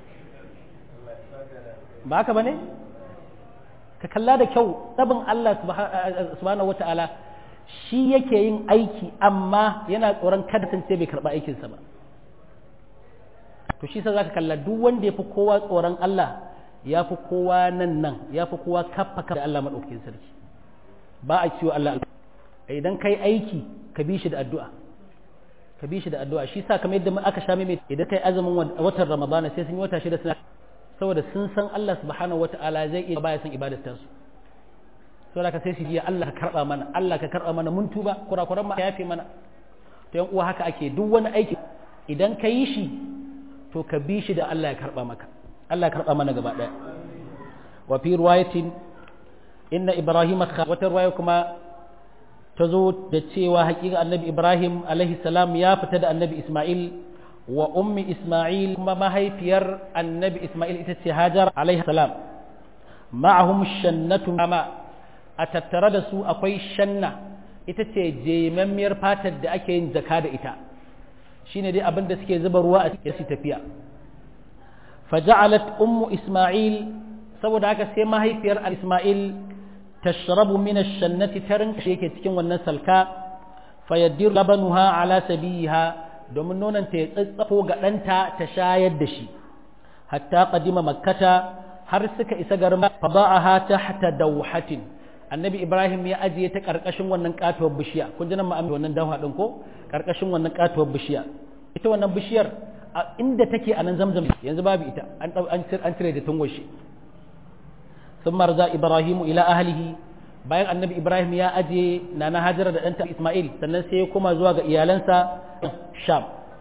ba haka bane ka kalla da kyau tsabin Allah subhanahu wataala shi yake yin aiki amma yana tsoron kada tance bai karba aikin sa ba to shi sa zaka kalla duk wanda yafi kowa tsoron Allah yafi kowa nan nan yafi kowa kaffa da Allah madaukakin sarki ba a ciwo Allah idan kai aiki ka bi shi da addu'a ka bi shi da addu'a shi sa kamar yadda aka sha mai idan kai azumin watan ramadana sai sun yi wata shida suna saboda sun san Allah subhanahu wata'ala zai iya baya san ibadar ta su saboda ka sai su ji Allah ka karba mana Allah ka karba mana mun tuba kurakuran ma yafe mana to yan uwa haka ake duk wani aiki idan ka yi shi to ka bi shi da Allah ya karba maka Allah ya karba mana gaba daya wa fi riwayatin inna ibrahima wata riwaya kuma ta zo da cewa hakika annabi ibrahim alaihi salam ya fita da annabi isma'il wa ummi isma'il kuma mahaifiyar annabi isma'il ita ce hajar alaihi salam ma'ahum shannatu ama a tattare da su akwai shanna ita ce jemammiyar fatar da ake yin zaka da ita shine dai abin da suke zuba ruwa a cikin tafiya faja'alat ummu isma'il saboda haka sai mahaifiyar isma'il tashrabu min ash-shannati tarin shi yake cikin wannan salka fayaddir labanuha ala sabiha domin nonon ta ya tsatsafo ga ɗanta ta shayar da shi hatta qadima makkata har suka isa garin fada'aha tahta dawhatin annabi ibrahim ya ajiye ta karkashin wannan katuwar bishiya kun ji nan ma'ami wannan dawha din ko karkashin wannan katuwar bishiya ita wannan bishiyar inda take a nan zamzam yanzu babu ita an an cire da tungoshi ثم رجع إبراهيم إلى أهله bayan annabi Ibrahim ya aje nana Hajara da ɗanta Ismail sannan sai ya koma zuwa ga iyalansa Sham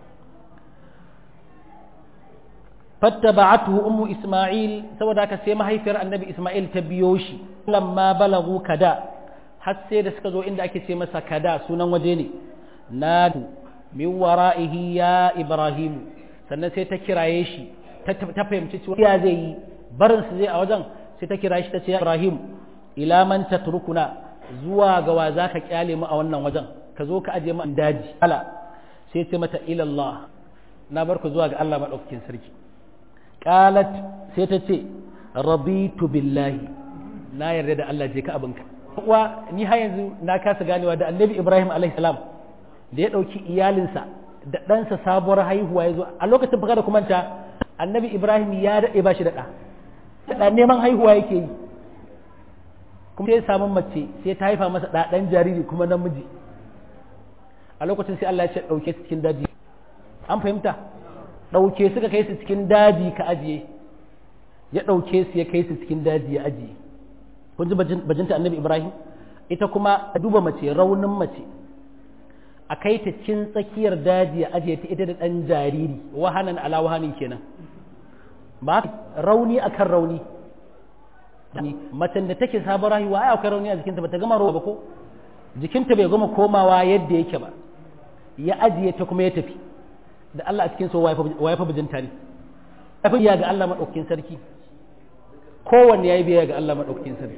fattaba'atuhu ummu Ismail saboda haka sai mahaifiyar annabi Ismail ta biyo shi lamma balagu kada har sai da suka zo inda ake ce masa kada sunan waje ne na min wara'ihi ya Ibrahim sannan sai ta kiraye shi ta fahimci cewa ya zai yi barin su zai a wajen sai ta kira shi ta ce Ibrahim ila man tatrukuna zuwa ga wa zaka kyale mu a wannan wajen ka zo ka aje mu daji ala sai ce mata ila Allah na bar ku zuwa ga Allah madaukakin sarki qalat sai ta ce raditu billahi na yarda da Allah je ka abinka uwa ni har yanzu na kasa ganewa da annabi Ibrahim alaihi salam da ya dauki iyalinsa da ɗansa sabuwar haihuwa ya zo a lokacin baka da kumanta annabi Ibrahim ya daɗe ba shi da ɗa da neman haihuwa yake yi kuma sai samun mace sai ta haifa masa ɗaɗan jariri kuma namiji a lokacin sai Allah ya ce ɗauke su cikin daji an fahimta ɗauke suka kai su cikin daji ka ajiye ya ɗauke su ya kai su cikin daji ya ajiye kun ji bajinta annabi ibrahim ita kuma a duba mace raunin mace a kai ta cin tsakiyar daji a ajiye ta ita da ɗan jariri wahanan ala wahanin kenan ba rauni akan rauni macen da take sabon rayuwa ai akwai rauni a jikinta ba ta gama ruwa ba ko jikinta bai gama komawa yadda yake ba ya ajiye ta kuma ya tafi da Allah a cikin so waye fa bijinta ne ya fi ga Allah maɗaukakin sarki kowanne ya yi biya ga Allah maɗaukakin sarki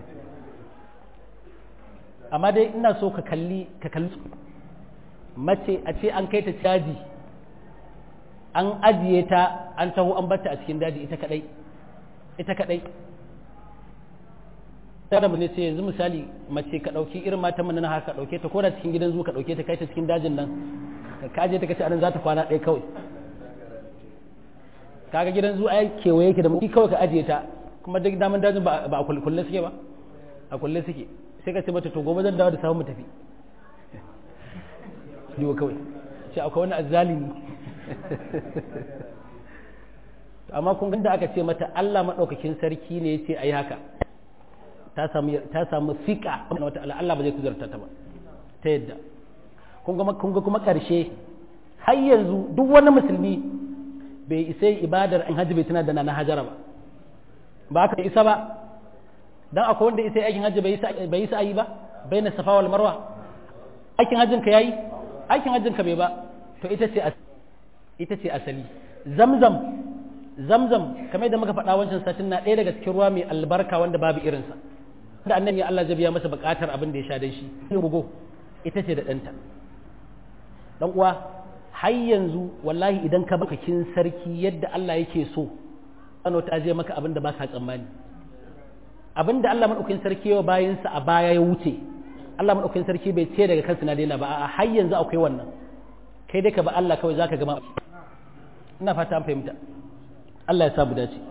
amma dai ina so ka kalli ka kalli mace a ce an kai ta caji an ajiye ta an taho an batta a cikin daji ita kadai ita kadai tare mu ne sai yanzu misali mace ka dauki irin matan mun na haka dauke ta koda cikin gidan zuwa ka dauke ta kai ta cikin dajin nan ka aje ta kace anan za ta kwana ɗaya kawai kaga gidan zuwa ai kewaye yake da mu kawai ka ajiye ta kuma duk daman dajin ba a kulle suke ba a kulle suke sai ka ce mata to gobe zan dawo da samu mu tafi yiwa kawai ce akwai wani azzalimi amma kun da aka ce mata Allah maɗaukakin sarki ne ya ce a yi haka ta samu fiƙa wata Allah ba zai kuzarta ta ba ta yadda kun ga kuma ƙarshe har yanzu duk wani musulmi bai isa ibadar in hajji bai tana da na hajara ba ba ka isa ba dan akwai wanda isa aikin hajji bai yi sa'ayi ba bai na safa wal marwa aikin hajjin ka yayi aikin hajjin ka bai ba to ita ce ita ce asali zamzam zamzam kamar da muka faɗa wancan satin na ɗaya daga cikin ruwa mai albarka wanda babu irinsa da annabi Allah zai biya masa buƙatar abin da ya sha dan shi rugo ita ce da ɗanta dan uwa har yanzu wallahi idan ka baka kin sarki yadda Allah yake so ano ta je maka abin da ba ka tsammani abin da Allah madaukakin sarki ya bayinsa a baya ya wuce Allah madaukakin sarki bai ce daga kansa na daina ba a har yanzu akwai wannan kai dai ka ba Allah kawai zaka gama ina fata an fahimta Allah ya sa mu dace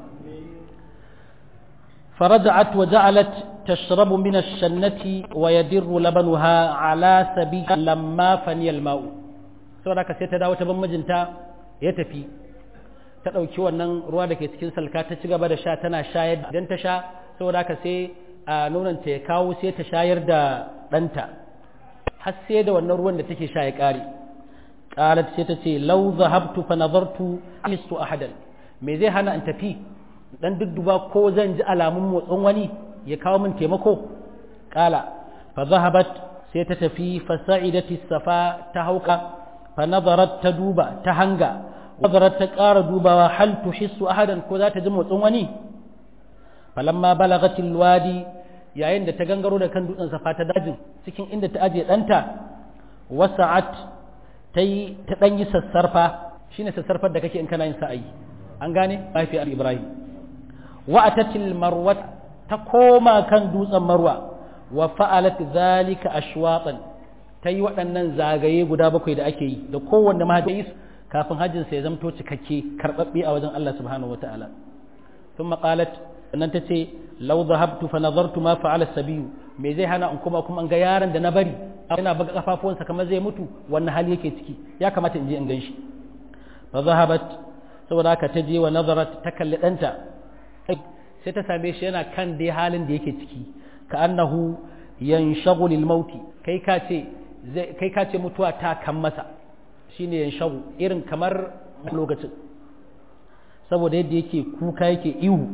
فرجعت وجعلت تشرب من الشنة ويدر لبنها على سبيل لما فني الماء saboda haka sai ta dawo ta ban mijinta ya tafi ta ɗauki wannan ruwa da ke cikin salka ta ci gaba da sha tana shayar idan ta sha saboda haka sai a nonanta ya kawo sai ta shayar da ɗanta har sai da wannan ruwan da take sha ya ƙare qalat sai ta ce law zahabtu fa nadartu alistu ahadan me zai hana in tafi dan dudduba ko zan ji alamun motsin wani ya kawo min taimako qala fa zahabat sai ta tafi fa sa'idati safa ta hauka fa nadarat ta duba ta hanga nadarat ta ƙara dubawa hal tuhissu ahadan ko za ta ji motsin wani falamma balagatil wadi yayin da ta gangaro da kan dutsen safa ta dajin cikin inda ta aje ɗanta wasa'at ta yi ta ɗan yi sassarfa shine sassarfar da kake in kana yin sa'ayi an gane mahaifiyar ibrahim wa atatil marwa ta koma kan dutsen marwa wa fa'alat zalika ashwatan ta yi waɗannan zagaye guda bakwai da ake yi da kowanne mahaifi kafin hajjinsa ya zamto cikakke karɓaɓɓe a wajen Allah subhanahu wa ta'ala sun maƙalat sannan ta ce lau zahabtu fa nazartu ma fa'ala sabiyu me zai hana in kuma kuma an ga yaron da na bari yana buga kafafuwansa kamar zai mutu wannan hali yake ciki ya kamata in je in ganshi fa zahabat saboda haka ta je wa nazarat ta kalli ɗanta sai ta same shi yana kan dai halin da yake ciki ka annahu yanshagu lil mauti kai ka ce kai ka ce mutuwa ta kan masa shine yanshagu irin kamar lokacin saboda yadda yake kuka yake ihu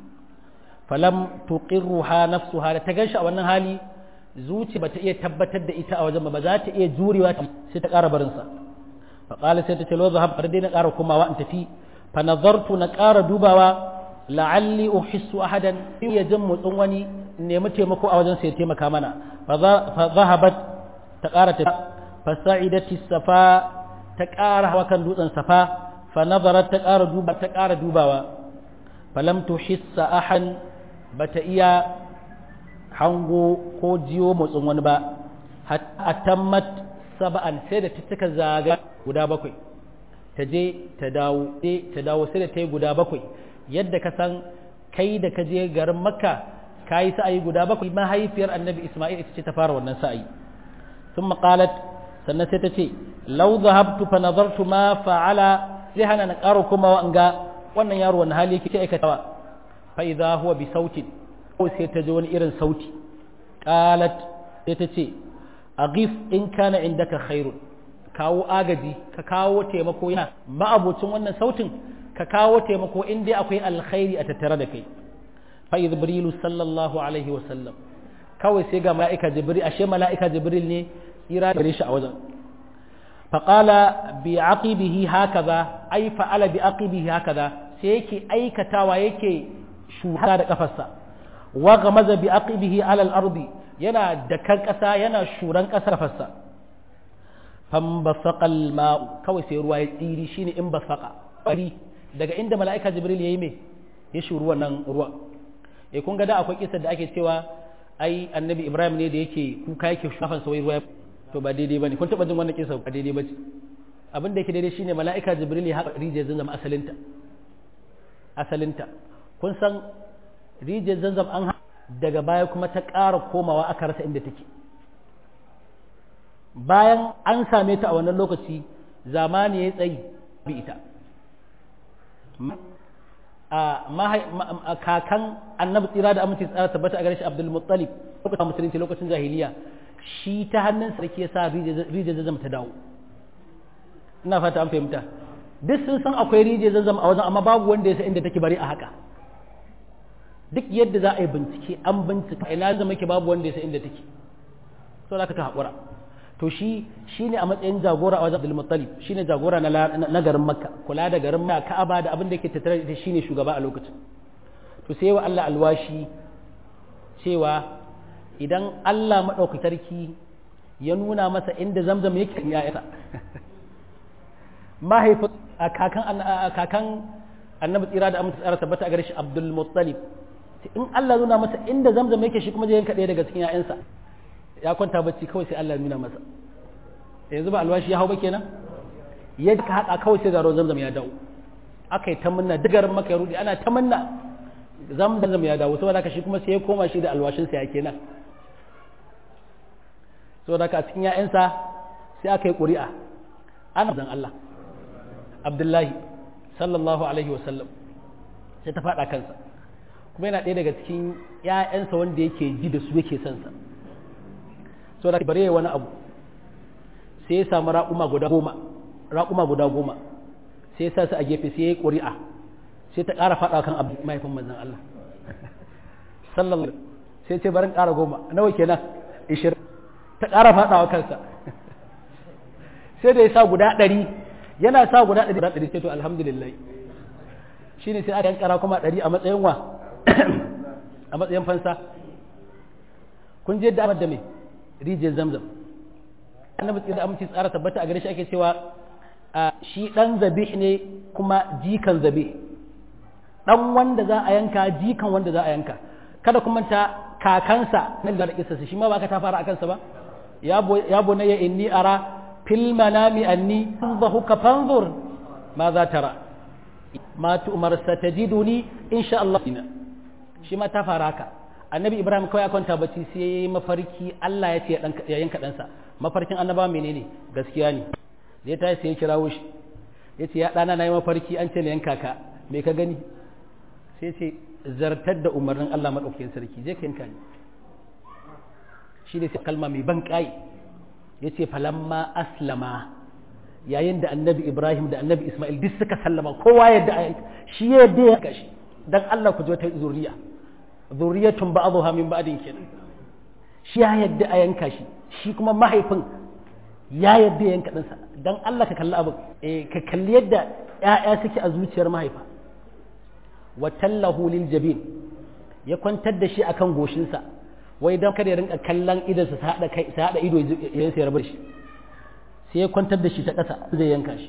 falam tuqirruha nafsuha da ta ganshi a wannan hali zuci bata iya tabbatar da ita a wajen ba za ta iya jurewa sai ta ƙara barinsa fa qala sai ta ce lo zahab har dai na ƙara komawa in tafi fa nazartu na ƙara dubawa la'alli uhissu ahadan ya jin motsin wani nemi taimako a wajen sai ya taimaka mana fa zahabat ta ƙara ta fa sa'idati safa ta ƙara hawa kan dutsen safa fa nazarat ta ƙara duba ta ƙara dubawa falam tuhissa ahan bata iya hango ko jiyo motsin wani ba atammat saba'an sai da ta cika zaga guda bakwai ta je ta dawo ta dawo sai da ta yi guda bakwai yadda ka san kai da ka je garin makka ka yi sa'ayi guda bakwai mahaifiyar annabi isma'il ita ce ta fara wannan sa'ayi sun maƙalat sannan sai ta ce lau zahabtu fa nazartu ma fa'ala zai hana na ƙara kuma in ga wannan yaro wani hali yake aikatawa fa idza huwa bi sautin ko sai ta ji wani irin sauti qalat sai ta ce aghif in kana indaka khairun kawo agaji ka kawo taimako yana ma'abocin wannan sautin ka kawo taimako in dai akwai alkhairi a tattare da kai fa jibrilu sallallahu alaihi wa sallam kawai sai ga mala'ika jibril ashe mala'ika jibril ne tsira gare shi a wajen fa qala bi aqibihi hakaza ai fa'ala bi aqibihi hakaza sai yake aikatawa yake shuka da kafarsa wa gamaza bi aqibihi ala al-ardi yana da kan kasa yana shuran kasar fassa fambasaqa al-ma'u kawai sai ruwa ya tsiri shine in basaqa bari daga inda mala'ika jibril yayi me ya shuru wannan ruwa eh kun ga da akwai kisar da ake cewa ai annabi ibrahim ne da yake kuka yake shafan sa wai ruwa to ba daidai bane kun taba jin wannan kisar ba daidai bace abin da yake daidai shine mala'ika jibril ya haƙa rijiyar zanzam asalinta asalinta kun san rijiyar zanzam an daga baya kuma ta ƙara komawa aka rasa inda take bayan an same ta a wannan lokaci zamani ya tsayi bi ita a kakan annabi tsira da aminci tsara tabbata a gare shi abdul muttalib lokacin musulunci lokacin jahiliya shi ta hannun sarki ya sa rijiyar zanzam ta dawo ina fata an fahimta duk sun san akwai rijiyar zanzam a wajen amma babu wanda ya san inda take bari a haka duk yadda za a yi bincike an bincika ina zama ke babu wanda ya san inda take so za ka ta haƙura to shi shi ne a matsayin jagora a wajen Abdul Muttalib shi ne jagora na garin Makka kula da garin Makka Ka'aba da abin da yake tattare da shi ne shugaba a lokacin to sai wa Allah alwashi cewa idan Allah maɗauki sarki ya nuna masa inda zamzam yake ya isa mahaifin kakan kakan annabi tsira da amince tsara tabbata a gare shi Abdul Muttalib in Allah nuna masa inda zamzam yake shi kuma zai yanka ɗaya daga cikin 'ya'yansa ya kwanta bacci kawai sai Allah nuna masa yanzu ba alwashi ya hau ba kenan ya ka haɗa kawai sai garo zamzam ya dawo aka yi ta munna digarin maka ya rudi ana ta munna zamzam ya dawo saboda haka shi kuma sai ya koma shi da alwashin sa ya kenan saboda haka a cikin ƴaƴansa sai aka yi ƙuri'a ana zan Allah Abdullahi sallallahu alaihi wa sallam sai ta faɗa kansa kuma yana ɗaya daga cikin ƴaƴansa wanda yake ji da su yake son sa so da bare wani abu sai ya samu raƙuma guda goma raƙuma guda goma sai ya sa su a gefe sai ya yi ƙuri'a sai ta ƙara faɗa kan abu mahaifin manzan Allah sallallahu sai ce barin ƙara goma nawa kenan ishirin ta ƙara faɗa wa kansa sai da ya sa guda ɗari yana sa guda ɗari guda ɗari sai to alhamdulillah shi ne sai aka yankara kuma ɗari a matsayin wa a matsayin fansa kun je da da me rijiyar zamzam annabi tsira aminci tsara tabbata a gare shi ake cewa shi dan zabih ne kuma jikan zabih dan wanda za a yanka jikan wanda za a yanka kada kuma ta kakansa nan da kisa shi ma ba ka ta fara akan sa ba ya bunayya inni ara fil manami anni ka fanzur ma za tara ma tu'mar satajiduni insha Allah shi ma ta fara haka annabi ibrahim kawai kwanta bacci sai ya yi mafarki allah ya ce ya yanka ɗansa mafarkin annaba menene gaskiya ne da ya tashi sai ya kirawo shi ya ce ya ɗana na yi mafarki an ce na yanka ka me ka gani sai ce zartar da umarnin allah maɗaukakin sarki je ka yanka ni shi ne sai kalma mai ban ƙai ya ce falamma aslama yayin da annabi ibrahim da annabi ismail duk suka sallama kowa yadda shi ya yadda ya yanka shi dan allah ku zo ta zuriya zuriyatun ba'dha min ba'din kenan shi ya yadda a yanka shi shi kuma mahaifin ya yadda yanka ɗansa dan Allah ka kalli abin eh ka kalli yadda ƴaƴa suke a zuciyar mahaifa wa tallahu lil jabin ya kwantar da shi akan goshinsa wai dan kada ya rinka kallon idansa sa hada kai sa hada ido yayin sai rabar shi sai ya kwantar da shi ta ƙasa zai yanka shi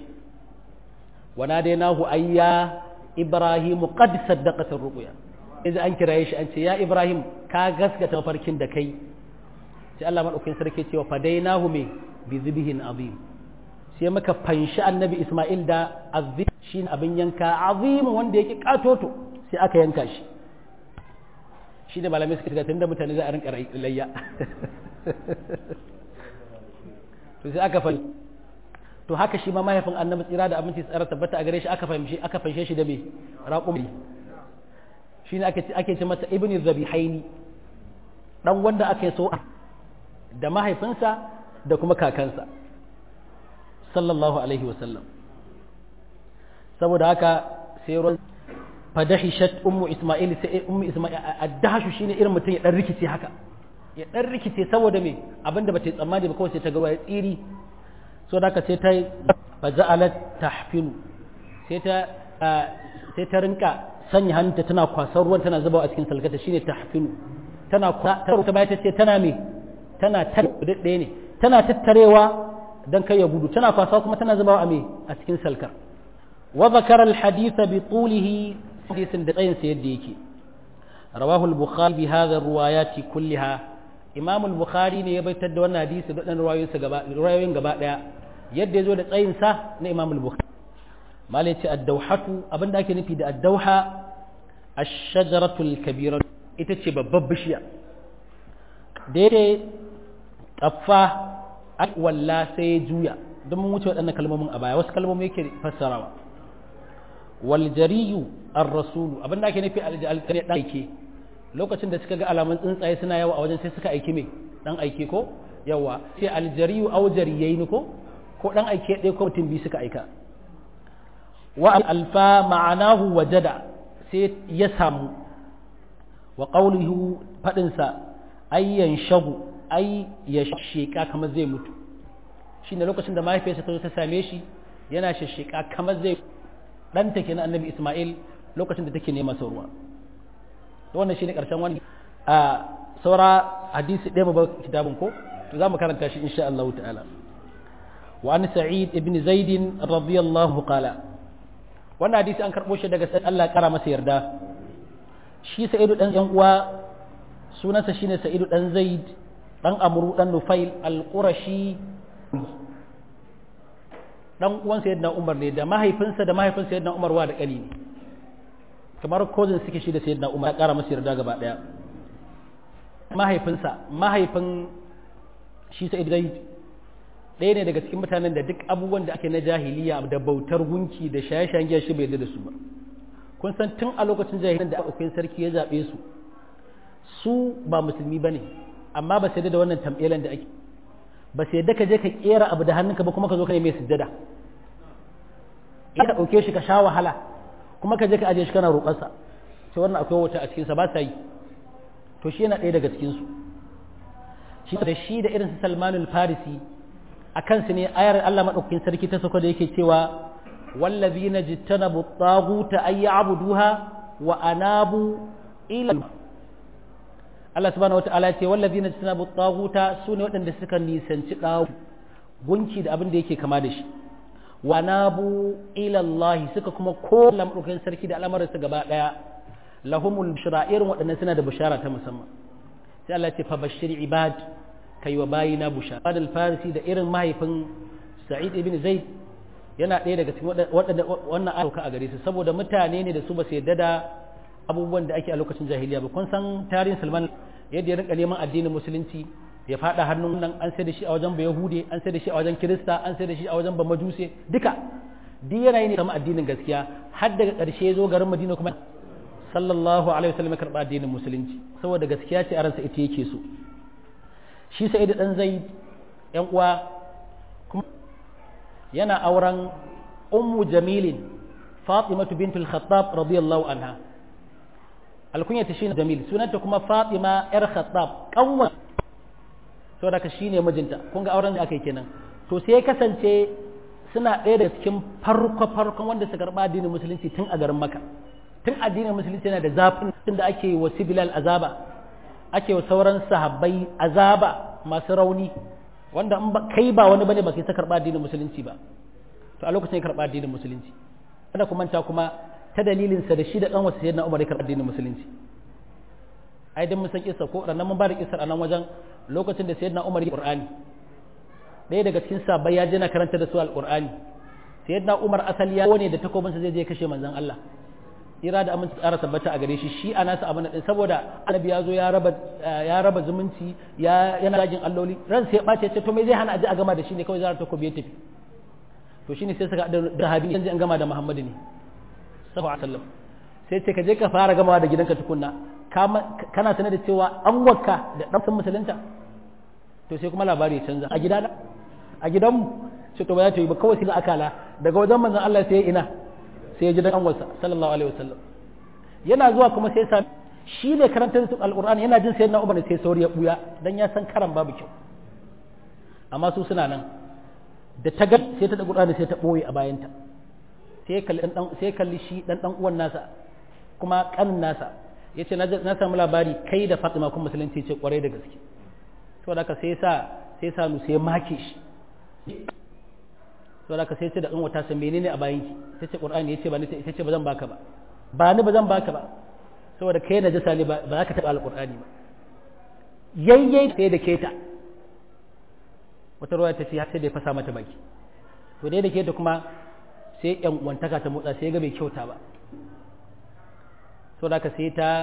wa nadainahu ayya ibrahimu qad saddaqat ar-ruqya idan an kiraye shi an ce ya ibrahim ka gaskata mafarkin da kai sai Allah madaukakin sarki cewa fadainahu me bi zibhin azim sai muka fanshi annabi isma'il da azim shine abin yanka azim wanda yake katoto sai aka yanka shi shi ne malamai suka tunda mutane za a rinka layya to sai aka fanshi to haka shi ma mahaifin annabi tsira da abinci tsara tabbata a gare shi aka fahimci aka fanshe shi da me raƙumi shi ne ake ce masa ibn zabihaini dan wanda aka so da mahaifinsa da kuma kakansa sallallahu alaihi wasallam saboda haka sai ruwan fadahishat ummu isma'il sai ummu isma'il addahashu shine irin mutum ya dan rikice haka ya dan rikice saboda me abinda bata yi tsammani ba kawai sai ta ga ya tsiri so da haka sai ta faja'alat tahfilu sai ta sai ta rinka sanya hannunta tana kwasar ruwan tana zubawa a cikin salkata shine tahfilu tana ta ta baya ta ce tana me tana tar ɗaya ne tana tattarewa dan kai ya gudu tana kwasa kuma tana zubawa a me a cikin salkar wa zakara al-hadith bi tulihi hadisin da tsayin sa yadda yake rawahu al-bukhari bi hadha riwayati kulliha imam al-bukhari ne ya baitar da wannan hadisi da dan riwayoyin sa gaba riwayoyin gaba daya yadda yazo da tsayin sa na imam al-bukhari malai ce ad-dawhatu abinda ake nufi da ad-dawha ash-shajaratu al-kabira ita ce babbar bishiya da yake kaffa walla sai ya juya don mun wuce waɗannan kalmomin a baya wasu kalmomi yake fassarawa wal jariyu ar-rasulu abin da ake nufi al-kare dan aike lokacin da suka ga alamun tsuntsaye suna yawa a wajen sai suka aiki me dan aike ko yawa sai al-jariyu aw jariyayn ko ko dan aike ɗaya ko mutum biyu suka aika wa alfa ma'anahu wajada sai ya samu wa qawluhu fadin sa ayyan shagu ai ya sheka kamar zai mutu shine lokacin da mahaifiyarsa ta zo ta same shi yana shasheka kamar zai ɗanta ke na annabi Ismail lokacin da take nema sa ruwa to wannan shine karshen wani a saura hadisi ɗaya ba kitabun ko to za mu karanta shi insha Allah ta'ala wa an sa'id ibn zaid radiyallahu qala wannan hadisi an karbo shi daga Allah kara masa yarda shi sa'idu dan yan uwa sunansa shine sa'idu dan zaid dan amru dan nufail al-qurashi dan uwan sayyidina Umar ne da mahaifinsa da mahaifin sayyidina Umar wa da kani ne kamar cousin suke shi da sayyidina Umar ya kara masa yarda gaba daya mahaifinsa mahaifin shi Sa'id Zaid ɗaya ne daga cikin mutanen da duk abubuwan da ake na jahiliya da bautar gunki da shaye-shayen giya shi bai yarda da su ba kun san tun a lokacin jahiliyan da akwai sarki ya zabe su su ba musulmi bane amma ba sai da wannan tambelan da ake ba sai da ka je ka kera abu da hannunka ba kuma ka zo ka yi mai sujjada ka ɗauke shi ka sha wahala kuma ka je ka aje shi kana roƙarsa sai wannan akwai wata a cikinsa ba sa yi to shi yana ɗaya daga cikinsu shi da shi da irin su salmanul farisi a kansu ne ayar Allah maɗaukakin sarki ta sauka da yake cewa wallazina jittanabu taghuta ay ya'buduha wa anabu ila Allah subhanahu wata'ala ce wallazina tajtanabu taghuta sune waɗanda suka nisanci dawo gunki da abin da yake kama da shi wa nabu ila Allah suka kuma ko lamrukan sarki da al'amarin su gaba daya lahumul bushra irin waɗannan suna da bushara ta musamman sai Allah ya ce fa bashir ibad kai wa bayina bushara al farisi da irin mahaifin Sa'id ibn Zaid yana ɗaya daga cikin waɗanda wannan ayauka a gare su saboda mutane ne da su ba su yarda da abubuwan da ake a lokacin jahiliya ba kun san tarihin Salman yadda ya rinka neman addinin musulunci ya fada hannun nan an sai da shi a wajen bayahude an sai da shi a wajen kirista an sai da shi a wajen bamajuse duka duk yana yi ne kama addinin gaskiya har daga ƙarshe zo garin madina kuma sallallahu alaihi wasallam ya karɓa addinin musulunci saboda gaskiya ce a ransa ita yake so shi sai da dan zai yan uwa kuma yana auren ummu jamilin fatimatu bintul khattab radiyallahu anha alkunyata shine jamil sunanta kuma fatima yar khattab kanwa to da ka shine mijinta kun ga auren da aka yi kenan to sai ya kasance suna ɗaya daga cikin farko farkon wanda suka karɓa addinin musulunci tun a garin maka tun addinin musulunci yana da zafin tun da ake wa sibilal azaba ake wa sauran sahabbai azaba masu rauni wanda in kai ba wani bane ba kai ta karɓa addinin musulunci ba to a lokacin ya karɓa addinin musulunci kada ku manta kuma ta dalilinsa da shi da ɗan wasu sayyidina Umar ya karɓi addinin musulunci ai dan mun san kissa ko ranan mun ba da kissar a nan wajen lokacin da sayyidina Umar ya Qur'ani ɗaya daga cikin sahabbai ya je na karanta da su alqur'ani sayyidina Umar asali ya ne da takobin sa zai je kashe manzon Allah ira da aminci tsara tabbata a gare shi shi a nasa abin din saboda annabi ya zo ya raba ya raba zumunci ya yana ragin alloli ran sai ya bace ce to me zai hana aje a gama da shi ne kawai zara takobi ya tafi to shine sai suka da habi yanzu an gama da Muhammadu ne sallallahu alaihi wasallam sai ce ka je ka fara gamawa da gidanka tukunna kana sanar da cewa an wakka da dan musulunta to sai kuma labari ya canza a gidana a gidanmu ce to ba za ta yi ba kawai sai ga akala daga wajen manzon Allah sai ina sai ya ji dan wasa sallallahu alaihi wasallam yana zuwa kuma sai sa shi ne karantar su alqur'ani yana jin sayyidina Umar sai sauri ya buya dan ya san karan babu kyau amma su suna nan da ta ga sai ta da qur'ani sai ta boye a bayanta sai kalli dan sai kalli shi dan dan uwan nasa kuma kanin nasa yace na samu labari kai da Fatima kun musulunci ce kwarai da gaske saboda haka sai sa sai sa nu sai make shi saboda haka sai ce da kanwata san menene a bayan ki tace qur'ani yace ba ni tace ba zan baka ba ba ni ba zan baka ba saboda kai na jasa ne ba za ka taba alqur'ani ba yayyai sai da keta wata ruwa ta ce sai da ya fasa mata baki to dai da keta kuma sai yan uwantaka ta motsa sai ga bai kyauta ba saboda haka sai ta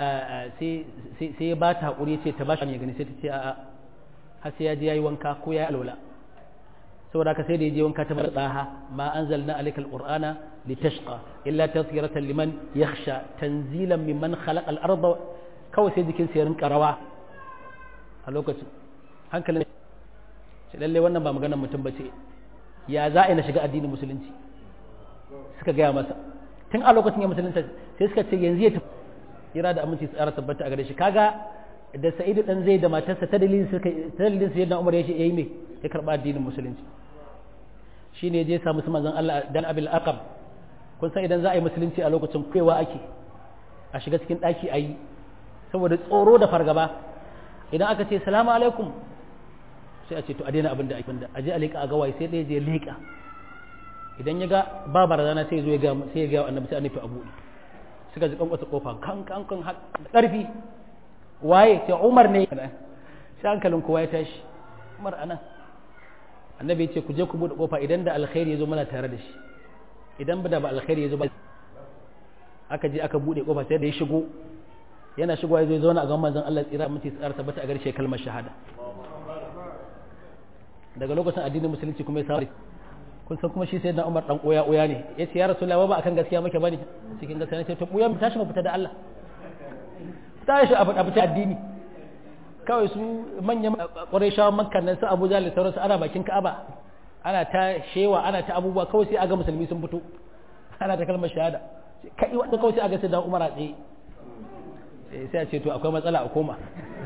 sai ya ba ta haƙuri ce ta ba shi ya gani sai ta ce a'a har sai ya je ya yi wanka ko ya yi alwala saboda haka sai da ya je wanka ta bar tsaha ma anzalna alayka alqur'ana litashqa illa tadhkiratan liman yakhsha tanzilan mimman khalaqa al-ardha kawai sai jikin sa ya rinka rawa a lokacin hankalin shi lalle wannan ba maganar mutum bace ya za a na shiga addinin musulunci suka gaya masa tun a lokacin ya musulunta sai suka ce yanzu ya tafi kira da aminci tsara tabbata a gare shi kaga da sa'idu dan zai da matarsa ta dalilin suka ta dalilin sai dan umar ya ce yayi me ya karba addinin musulunci shine je samu su manzon Allah dan abil aqab kun san idan za a yi musulunci a lokacin kaiwa ake a shiga cikin daki ayi saboda tsoro da fargaba idan aka ce salamu alaikum sai a ce to a daina abin da ake da aje a leƙa a gawayi sai ɗaya je leƙa idan ya ga ba barazana sai zo ya ga sai ya ga annabi sai annabi abu suka ji kan wata kofa kan kan kan da ƙarfi waye sai Umar ne sai hankalin kowa ya tashi Umar anan annabi ya ce ku je ku bude kofa idan da alkhairi ya zo mana tare da shi idan ba da ba alkhairi ya zo ba aka je aka bude kofa sai da ya shigo yana shigowa ya zo zauna a gaban manzon Allah tsira mutum tsara tabbata a garshe kalmar shahada daga lokacin addinin musulunci kuma ya samu kun san kuma shi sai na Umar dan oya oya ne yace ya Rasulullahi ba akan gaskiya muke bane cikin gaskiya ne sai to buya mu tashi mu fita da Allah tashi a fita fita addini kawai su manyan Qurayshawan Makka nan su Abu Jahl da sauransu ana bakin Ka'aba ana ta shewa ana ta abubuwa kawai sai aga musulmi sun fito ana ta kalmar shahada kai wanda kawai sai aga sai da Umar a tsaye sai a ce to akwai matsala a koma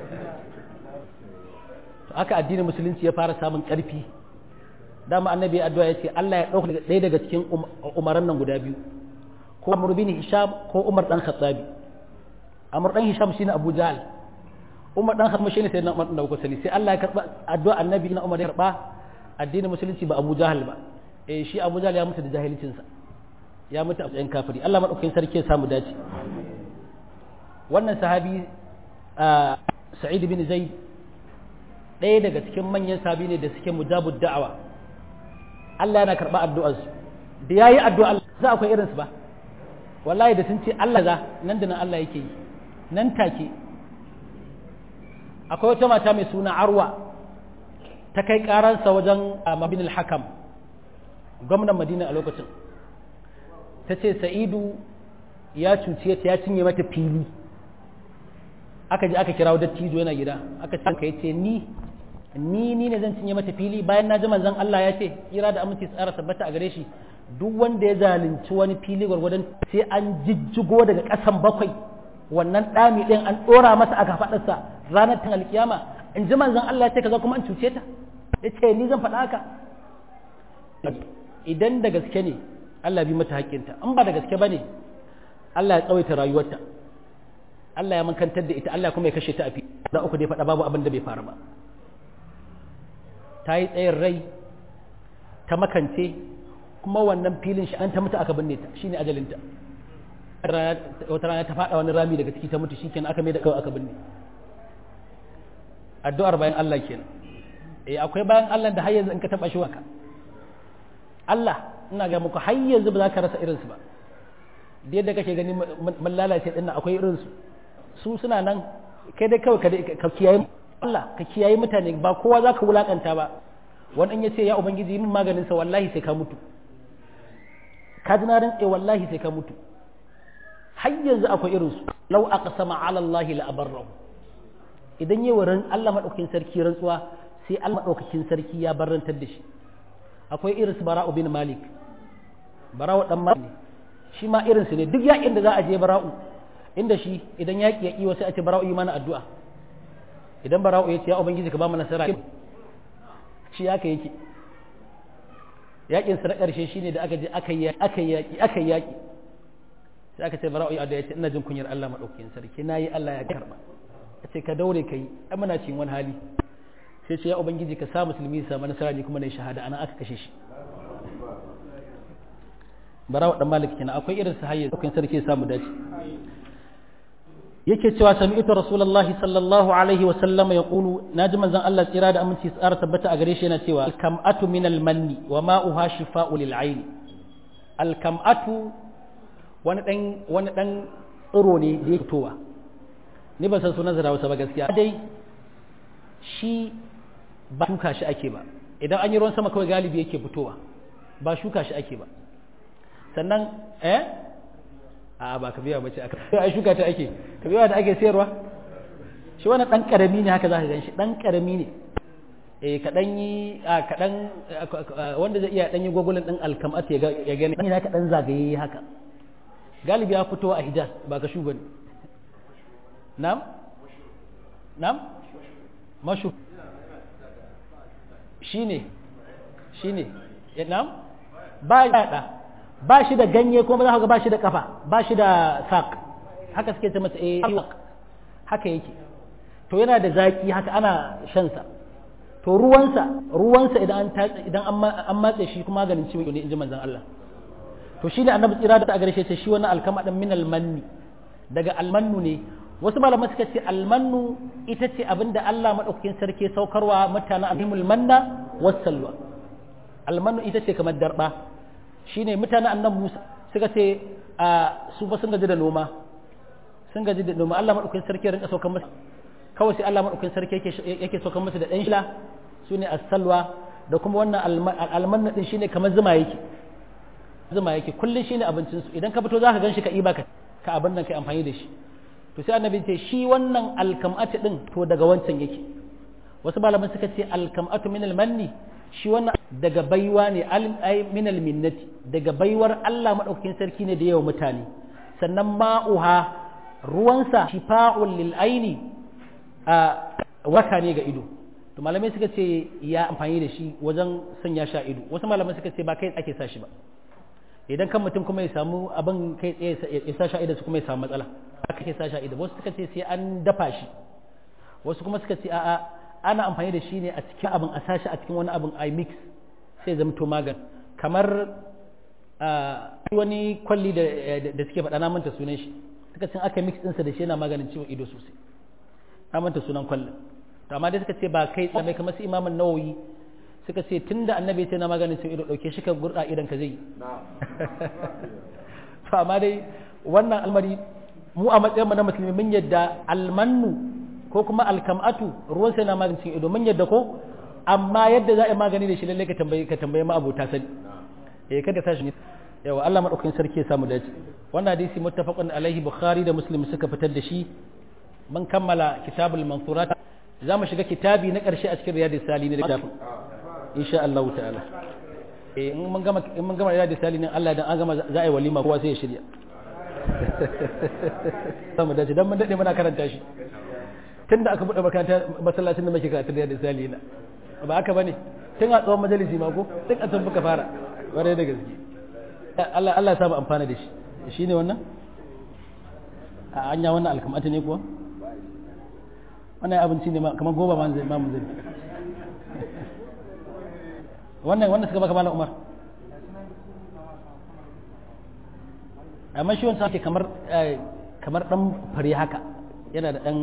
to aka addinin musulunci ya fara samun ƙarfi dama annabi addu'a ya ce Allah ya ɗauka ɗaya daga cikin umaran nan guda biyu ko Amr bin Hisham ko Umar dan Khattabi Amr dan Hisham shine Abu Jahl Umar dan Khattab shine sayyidina Umar dan Sani sai Allah ya karba addu'a annabi na Umar ya karba addinin musulunci ba Abu Jahl ba eh shi Abu Jahl ya mutu da jahilcin sa ya mutu a matsayin kafiri Allah madaukakin sarki ya samu dace wannan sahabi Sa'id bin Zaid ɗaya daga cikin manyan sabi ne da suke mujabud da'awa Allah yana karɓa addu'arsu da yayi addu'a za akwai irinsu ba wallahi da sun ce Allah za nan da nan Allah yake yi nan take akwai wata mata mai suna Arwa ta kai karansa wajen Mabin al-Hakam gwamnan Madina a lokacin ta ce Sa'idu ya cuce ta ya cinye mata fili aka je aka kirawo dattijo yana gida aka ce ka yace ni ni ni ne zan cinye mata fili bayan na ji manzon Allah ya ce kira da aminci tsara tabbata a gare shi duk wanda ya zalunci wani fili gwargwadon sai an jijjigo daga ƙasan bakwai wannan ɗami ɗin an ɗora masa a kafaɗarsa ranar tan alkiyama in ji manzon Allah ya ce kaza kuma an cuce ta ya ce ni zan faɗa haka idan da gaske ne Allah bi mata haƙƙinta in ba da gaske ba ne Allah ya tsawaita rayuwarta Allah ya mankantar da ita Allah kuma ya kashe ta a fi da uku dai faɗa babu abin da bai faru ba ta yi tsayin rai ta makance kuma wannan filin shi an ta mutu aka binne ta shine ajalinta wata rana ta faɗa wani rami daga ciki ta mutu shikenan aka mai da kawai aka binne addu'ar bayan Allah kenan eh akwai bayan Allah da har yanzu in ka taba shi waka Allah ina ga muku har yanzu ba za ka rasa irinsu ba da yadda kake gani mun lalace din akwai irinsu su suna nan kai dai kawai ka kiyaye Allah ka kiyaye mutane ba kowa za ka wulakanta ba wani ya ce ya ubangiji min maganin sa wallahi sai ka mutu ka ji na rantse wallahi sai ka mutu har yanzu akwai irin su law aqsama ala Allah la abarrahu idan yi wa Allah madaukakin sarki rantsuwa sai Allah madaukakin sarki ya barantar da shi akwai irin su bara'u bin malik bara'u dan malik shi ma irin su ne duk yakin da za a je bara'u inda shi idan yaki ya kiwo sai a ce bara'u yi mana addu'a idan bara'u ya ce ya ubangiji ka ba mu nasara shi haka yake yakin sa na karshe shine da aka je aka yi aka yi yaki aka yi yaki sai aka ce bara'u ya ce ina jin kunyar Allah madaukakin sarki nayi Allah ya karba ce ka daure kai ai muna cikin wani hali sai ce ya ubangiji ka sa musulmi su samu nasara ne kuma na shahada ana aka kashe shi barawa dan malik kenan akwai irin su hayya dokin sarki ya samu dace yake cewa sami'tu rasulullahi sallallahu alaihi wa sallam yaqulu naji manzon Allah tsira da aminci tsara tabbata a gare shi yana cewa kam'atu min al-manni wa ma'uha shifa'u lil ayn al-kam'atu wani dan wani dan tsiro ne da yake fitowa ni ban san sunan zarawa ba gaskiya dai shi ba shuka shi ake ba idan an yi ruwan sama kawai galibi yake fitowa ba shuka shi ake ba sannan eh a ba ka biya bace aka ai shuka ta ake ka biya da ake sayarwa shi wannan dan karami ne haka zaka gan shi dan karami ne eh ka dan yi a ka dan wanda zai iya dan yi gogulin din alkamat ya ga ya gani ne haka dan zagaye haka galibi ya fito a hijaz ba ka shuga ne nam nam mashu shine shine nam ba ya da ba shi da ganye ko ba za ka ga ba shi da kafa ba shi da sak haka suke ce masa eh haka yake to yana da zaki haka ana shan sa to ruwansa ruwansa idan an idan an matse shi kuma maganin ciwon ne inji manzon Allah to shi ne annabi tsira da ta gare shi shi wannan alkama dan min almanni daga almannu ne wasu malaman suka ce almannu ita ce abinda Allah madaukakin sarki saukarwa mutanen abimul manna wassalwa almannu ita ce kamar darba shine mutanen annabi Musa suka ce a su ba sun gaji da noma sun gaji da noma Allah madaukakin sarki ya rinka saukar musu kawai sai Allah madaukakin sarki yake yake saukar musu da dan shila sune as-salwa da kuma wannan almanna din shine kamar zuma yake zuma yake kullun shine abincin su idan ka fito zaka ganshi ka iba ka ka abin nan kai amfani da shi to sai annabi ce shi wannan alkam'atu din to daga wancan yake wasu malaman suka ce alkam'atu min almanni shi wannan daga baiwa ne ay min alminnati daga baiwar Allah madaukakin sarki ne da yawa mutane sannan ma'uha ruwansa shifa'un lil aini a waka ne ga ido to malamai suka ce ya amfani da shi wajen sanya sha ido wasu malamai suka ce ba kai ake sa shi ba idan kan mutum kuma ya samu abin kai tsaye ya sa sha ido su kuma ya samu matsala aka ke sa sha ido wasu suka ce sai an dafa shi wasu kuma suka ce a'a ana amfani da shi ne a cikin abin a sashi a cikin wani abin i mix sai zama to magan kamar wani kwalli da suke faɗa na manta sunan shi suka ce aka mix ɗinsa da shi yana maganin ciwon ido sosai na manta sunan kwallon to amma dai suka ce ba kai tsaye kamar su imamin nawawi suka ce tun da annabi sai na maganin ciwon ido ɗauke shi ka gurɗa idan ka zai to amma dai wannan almari mu a matsayin mu na musulmi mun yadda almannu ko kuma alkam'atu ruwan sai na maganin ciwon ido mun yadda ko amma yadda za a yi magani da shi lallai ka tambaye ka tambaye ma abota sani eh kada tashi ne yawa Allah madaukakin sarki ya samu dace wannan hadisi muttafaqun alaihi bukhari da muslim suka fitar da shi mun kammala kitabul mansurat za mu shiga kitabi na ƙarshe a cikin riyadus salihin da littafin insha Allah ta'ala eh in mun gama in mun gama riyadus salihin Allah dan an gama za a yi walima kowa sai ya shirya samu dace dan mun dade muna karanta shi tunda aka bude makaranta masallacin da muke karatu riyadus salihin ba haka bane tun a tsawon majalisi ma ko duk a tun muka fara ware da gaske Allah Allah ya samu amfana da shi shine wannan a anya wannan alkamata ne kuwa wannan abinci ne kamar goba ma zai mamu zai wannan wannan suka baka malam Umar amma shi wancan ake kamar kamar dan fare haka yana da dan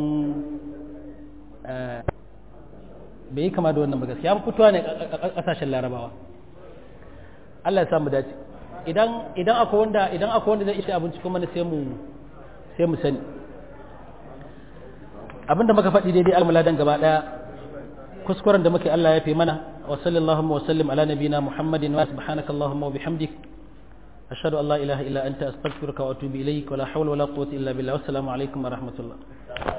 bai yi kama da wannan ba gaskiya an fitowa ne a kasashen larabawa Allah ya samu dace idan idan akwai wanda idan akwai wanda zai ishe abinci kuma sai mu sai mu sani abinda muka faɗi daidai almuladan gaba daya kuskuren da muke Allah ya fi mana wa sallallahu wa sallim ala nabina muhammadin wa subhanaka allahumma wa bihamdik ashhadu an la ilaha illa anta astaghfiruka wa atubu ilayk wa la hawla wa la quwwata illa billah wa assalamu alaikum wa rahmatullah